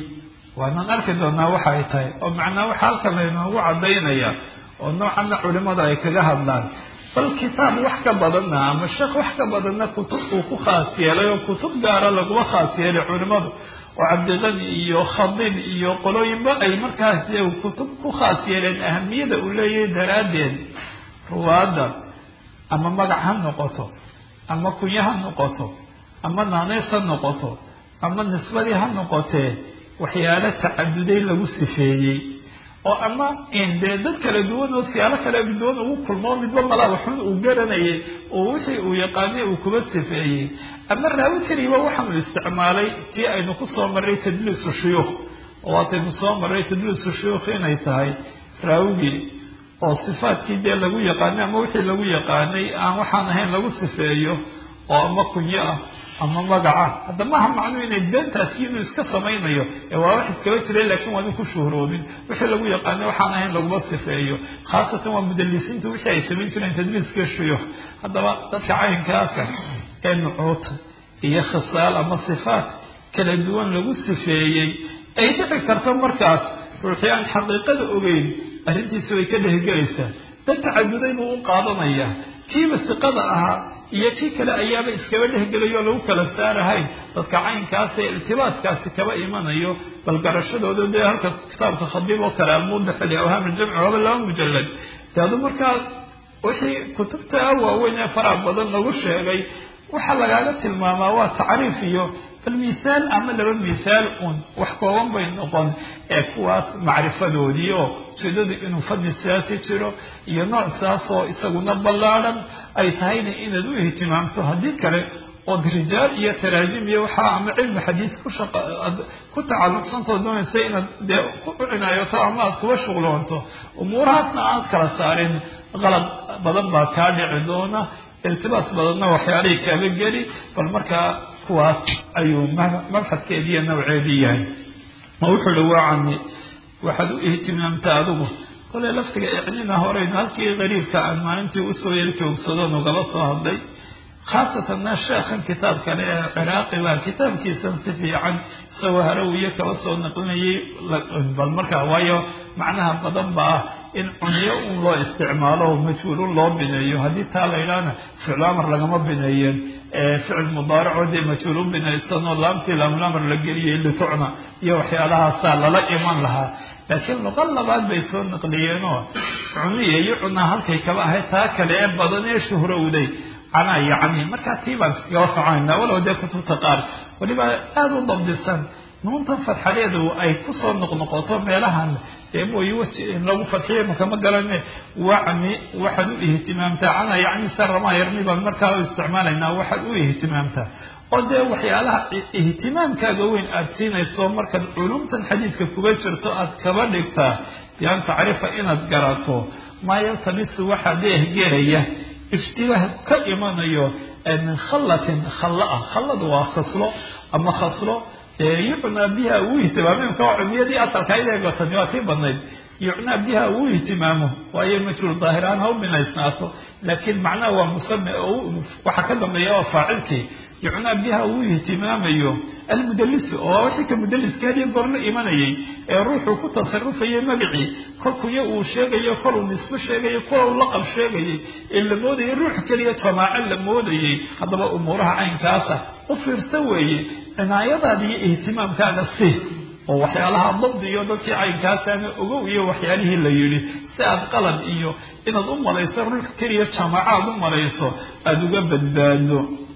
waanaan arki doonaa waxa ay tahay oo macnaa waxa halkan laynoogu cadaynaya oo noocanna culimada ay kaga hadlaan bal kitaab wax ka badanna ama sheekh wax ka badanna kutub uu ku khaas yeelay oo kutub gaara laguma khaas yeelay culimadu oo cabdiqani iyo khadib iyo qolooyinba ay markaas kutub ku khaas yeeleen ahamiyada uu leeyahay daraaddeed ruwaadda ama magac ha noqoto ama kunyo ha noqoto ama naaneys ha noqoto ama nisbadii ha noqotee waxyaalo tacaduday lagu sifeeyey oo ama dee dad kala duwan oo siyaalo kala duwan ugu kulmoo midba malaa waxun uu garanayay oo wixii uu yaqaanay uu kuba sifeeyey ama raawi keliba waxaanu isticmaalay tii aynu kusoo marray tadliisu shuyuukh oo waataynu soo marray tadliisu shuyuukh inay tahay raawigii oo sifaadkii dee lagu yaqaanay ama wixii lagu yaqaanay aan waxaan ahayn lagu sifeeyo oo ama kunyo ah ama magaca hadda maaha macnuu inay beentaasi inuu iska samaynayo ee waa wax iskaba jiray laakiin waanu ku shuhroobin wixii lagu yaqaanay waxaan ahayn laguma sifeeyo khaasatan waa mudalisiintu wixii ay samayn jireen tadliiska shuyuukh haddaba dadka caynkaasa ee nucuud iyo khisaal ama sifaat kala duwan lagu sifeeyey ay dhici karto markaas ruuxii aan xaqiiqada ogeyn arrintiisi way ka dhehgelaysaa dad tacaduday buu u qaadanaya kiiba siqada ahaa iyo kii kale ayaaba iskaba dhehgelayo o lagu kala saarahayn dadka caynkaasee iltibaaskaasi kaba imanayo bal garashadooda dee halka kitaabka khadiib oo kale almudaxil awhaam aljamci waaba laba mujalad de adu markaa wixii kutubta waaweyn ee faraha badan lagu sheegay waxaa lagaaga tilmaamaa waa tacriif iyo bal misaal ama laba misaal un wax kooban bay noqon ee kuwaas macrifadoodii oo ujeedadu inuu fadli siyaasi jiro iyo nooc saasoo isaguna ballaadhan ay tahayna inaad u ihtimaamto haddii kale ood rijaal iyo taraajim iyo waxaa ama cilmi xadiis ku shaqa aad ku tacalluqsantoo doonaysa inaad dee u cinaayoto ama aad kuba shuqloonto umuurahaasna aad kala saarin qalad badan baa kaa dhici doona iltibaas badanna waxyaalihii kaaba geli bal markaa kuwaas ayuu mabxadkeedii iyo nawceedii yahay ma wuxuu hi waa cami waxaad u ihtimaamta adigu koley laftiga icnina horeynu halkii qariibka aan maalintii usoo yelkoogsado nugala soo hadlay khaasatanna sheekhan kitaab kale ee ciraaqi baa kitaabkiisan si fiican isagoo harawiyo kaba soo naqlinayay bal markaa waayo macnaha badan baa in cunyo un loo isticmaalo majhuulun loo bineeyo haddii taa la yidhaahna ficlu amar lagama bineeyeen ficil mudaaracoo dee majhuul u binaysanoo laamtii laamlamar la geliyay litucna iyo waxyaalahaasaa lala iman lahaa laakiin luqa labaad bay soo naqliyeenoo cuniya iyo cunaa halkay kaba ahayd taa kale ee badan ee shuhrowday canaa iyo cami markaa tii baan iskagaba soconayna walow dee kutubta qaar weliba aada u dabdisan nuuntan fadxadeedu ay kusoo noqnoqoto meelahan dee mooy weji in lagu fadxiyo makama garane wacmi waxaad u ihtimaamtaa canaa yacni sarama yarmi baan markaa u isticmaalaynaa waxaad u ihtimaamtaa oo dee waxyaalaha ihtimaamkaaga weyn aada siinayso markaad culumtan xadiidka kuga jirto aad kaba dhigtaa bian tacrifa inaad garato maa yaltamisu waxaa deehgelaya ishtibaah ka imanayo min khallatin khalla ah khalladu waa khaslo ama khaslo yucnaa biha uu ihtimaamo imka cumiyadii asalka ideegatani waa tii badnayd yucnaa biha uu ihtimaamo waayo majhuul daahiraan ha u binaysnaato laakiin macnaha waa musame oo waxaa ka dambeeya waa faacilkii yucnaa biha uu ihtimaamayo almudalisu oo wixii ka mudaliska hadiyo goor la imanayay ee ruuxuu ku tasarufayay magacii kol kunya uu sheegayo kol uu nisbo sheegayo kol uu laqab sheegayay ee la moodayay ruux keliya jamaaco la moodayay haddaba umuuraha caynkaasa u fiirsa weeye cinaayadaada iyo ihtimaamkaaga si oo waxyaalaha dabdi iyo dadkii caynkaasana ogow iyo waxyaalihii la yidhi si aad qalad iyo inaad u malayso ruux keliya jamaaco aad u malayso aada uga badbaado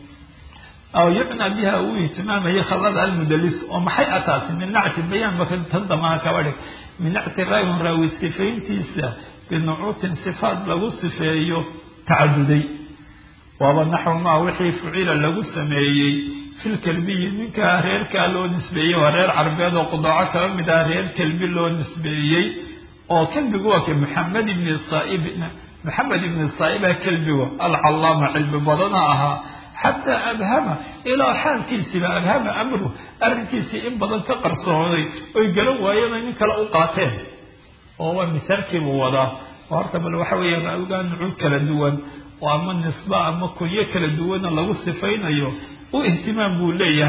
aw yucnaa biha uu ihtimaamaya khallada almudalis oo maxay ataasi min nacti bayaan baka tan damaa kaba dhig min nacti raawin raawi sifayntiisa binucuutin sifaat lagu sifeeyo tacaduday waaba naxw maa wixii fucila lagu sameeyey fil kelbiyi ninkaa reerkaa loo nisbeeyey waa reer carbeed oo qudaaco kaba mid ah reer kelbi loo nisbeeyey oo kelbigu waa ka maxamed ibni saaib maxamed ibni saaiba kelbigu alcallaama cilmi badana ahaa xataa abhama ilaa xaalkiisiiba abhama amru arrinkiisii in badan ka qarsooday oy garan waayeen oy nin kale u qaateen oo waa misaalkiibuu wadaa oo horta bal waxa weeye raawigaa nucuud kala duwan oo ama nisba ama kunyo kala duwana lagu sifaynayo u ihtimaam buu leeyahay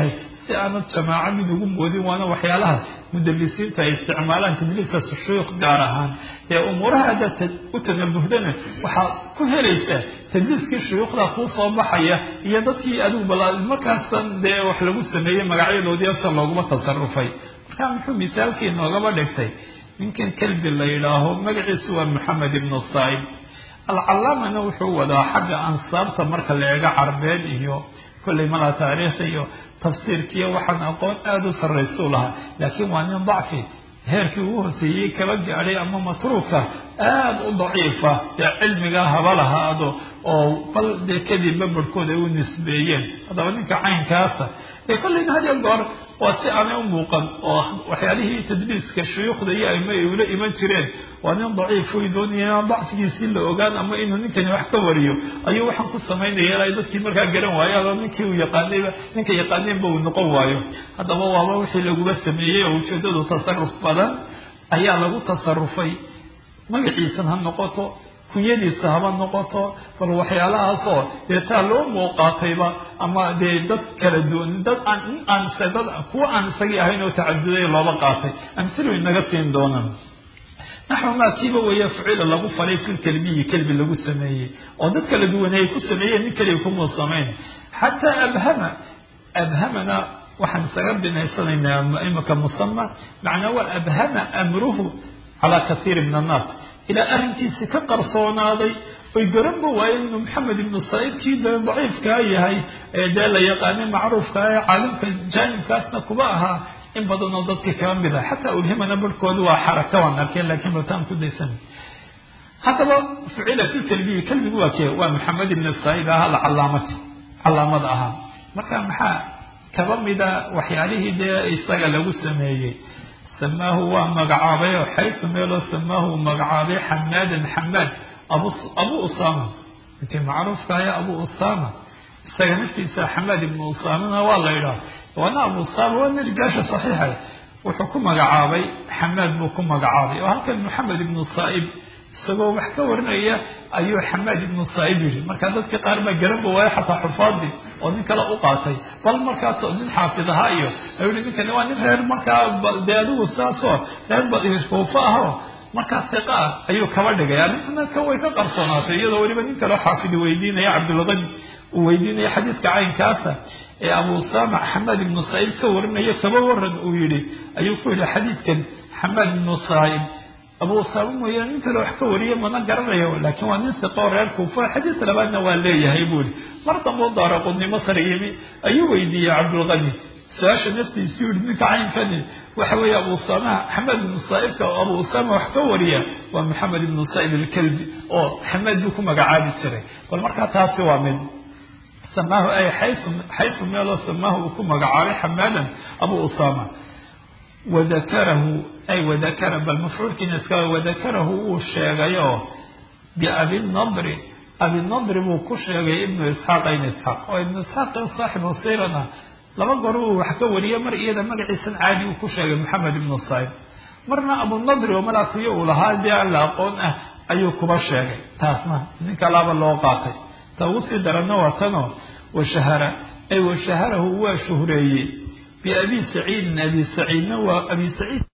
si aanad jamaaco mid ugu moodin waana waxyaalaha mudalisiinta ay isticmaalaan tadliiska shuyuukh gaar ahaan ee umuuraha haddaad u tanabuhdana waxaad ku helaysaa tadliiskii shuyuukhda kuu soo baxaya iyo dadkii adigu bal markaasan dee wax lagu sameeyey magacyadoodii afta looguma tasarufay markaa muxuu misaalkii noogaba dhigtay ninkan kelbi la yidhaaho magaciisu waa maxamed ibnu saa'ib alcalaamana wuxuu wadaa xagga ansaabta marka la eego carbeed iyo kolley malaa taariikh iyo tafsiirkiiyo waxaan aqoon aada u sarraysuu lahaa laakiin waa nin dacfi heerkii ugu horseeyey kaba gaadhay ama matruuka aada u daciifa dee cilmigaa haba lahaado oo bal dee kadibba barhkood ay u nisbeeyeen haddaba ninka caynkaasa dee kolleyna had iyo goor waa si aanay u muuqan oo waxyaalihii tadliiska shuyuukhda iyo aima ay ula iman jireen waa nin daciif way doonaya inaan dacfigiisii la ogaan ama inuu ninkani wax ka wariyo ayuu waxaan ku samaynaya ilaa dadkii markaa garan waayo adoo ninkii uu yaqaanayba ninka yaqaaneenba uu noqon waayo haddaba waaba wixii laguba sameeyey oo ujeedadu tasaruf badan ayaa lagu tasarufay magaciisan ha noqoto kunyadiisa haba noqoto bal waxyaalahaasoo dee taa loo muuqaatayba ama dee dad kala duwan dad aan aan dad kuwa aan isagii ahayn oo tacaduday looba qaatay amsilu inaga siin doonaan naxwu maa kiiba weeye ficila lagu falay fil kelbiyi kelbi lagu sameeyey oo dad kala duwanay ay ku sameeyeen nin keliya kumuu samayn xataa abhama abhamana waxaan isaga binaysanaynaa imika musama macnaa waa abhama amruhu calaa kasiiri min annaas ilaa arrinkiisi ka qarsoonaaday oy garanba waayeen inuu maxamed ibnu saa'ibkii dee daciifkaa yahay ee dee la yaqaanay macruufkaa ee caalimka jaanibkaasna kuba ahaa in badan oo dadkii kaba mid ah xataa ulhimana barhkooda waa xaraka waan arkeen laakiin bataan ku daysan haddaba ficila fi kelbiyi kelbigu waa kee waa maxamed ibnu saa'ib ahaa alcalaamati calaamada ahaa marka maxaa kaba mida waxyaalihii dee isaga lagu sameeyey samaahu waa magacaabay oo xaysu meeloo samaahu uu magacaabay xamaadan xamaad abu abu usama ninkii macruufkaaya abu usama isaga naftiisa xamaad ibnu usamana waa la yidhaha waana abu usama waa nin rijaasha saxiixa wuxuu ku magacaabay xamaad buu ku magacaabay oo halkan maxamed ibnu saa'ib isagoo wax ka warinaya ayuu xamaad ibnu saa'ib yidhi marka dadkii qaar baa garanba waayo xataa xufaadii oo nin kale u qaatay bal markaas nin xaafid ahaa iyo ayuu yihi ninkani waa nin reer markaa dee adigu saasoo reer kuufa ahoo markaa siqa ah ayuu kaba dhigay arrintana ka way ka qarsoonaatay iyadoo weliba nin kaleo xaafidi weydiinaya cabdulqani uu weydiinaya xadiidka caynkaasa ee abu usama xamaad ibnu saa'ib ka warinaya kaba waran uu yihi ayuu ku yihi xadiidkan xamaad ibnu saa'ib abu usama mooyaane nin kale wax ka wariya mana garanayo laakiin waa nin siqoo reer kuufa xadiis labaadna waa leeyahay buu yihi mar damboo daara qudnimo sar yimi ayuu weydiiyey cabdulqani su-aasha naftiisu yihi ninka caynkani waxa weeye abu usama xamaad ibnu saa'ibka oo abu usama wax ka wariya waa maxamed ibnu saa'ib alkelbi oo xamaad buu ku magacaabi jiray bal markaa taasi waa mid samaahu ay xaysu xaysu meeloo samaahu uu ku magacaabay xamaadan abu usama wadakarahu ay wadakara bal mafcuulkiina iska wadakarahu wuu sheegay oo biabinadri abinadri buu ku sheegay ibnu isxaaq ibn isxaaq oo ibnu isxaaq saaxibu sirana laba goor uu wax ka wariye mar iyada magaciisan caadi uu ku sheegay maxamed ibnu saib marna abunadri oo malaakiyo uu lahaa dee alla aqoon ah ayuu kuba sheegay taasna nin kalaaba loo qaatay ta ugu sii daranna waa tanoo washahara ay washaharahu waa shuhreeyey biabi saciidin abi saciidna waa abi saciid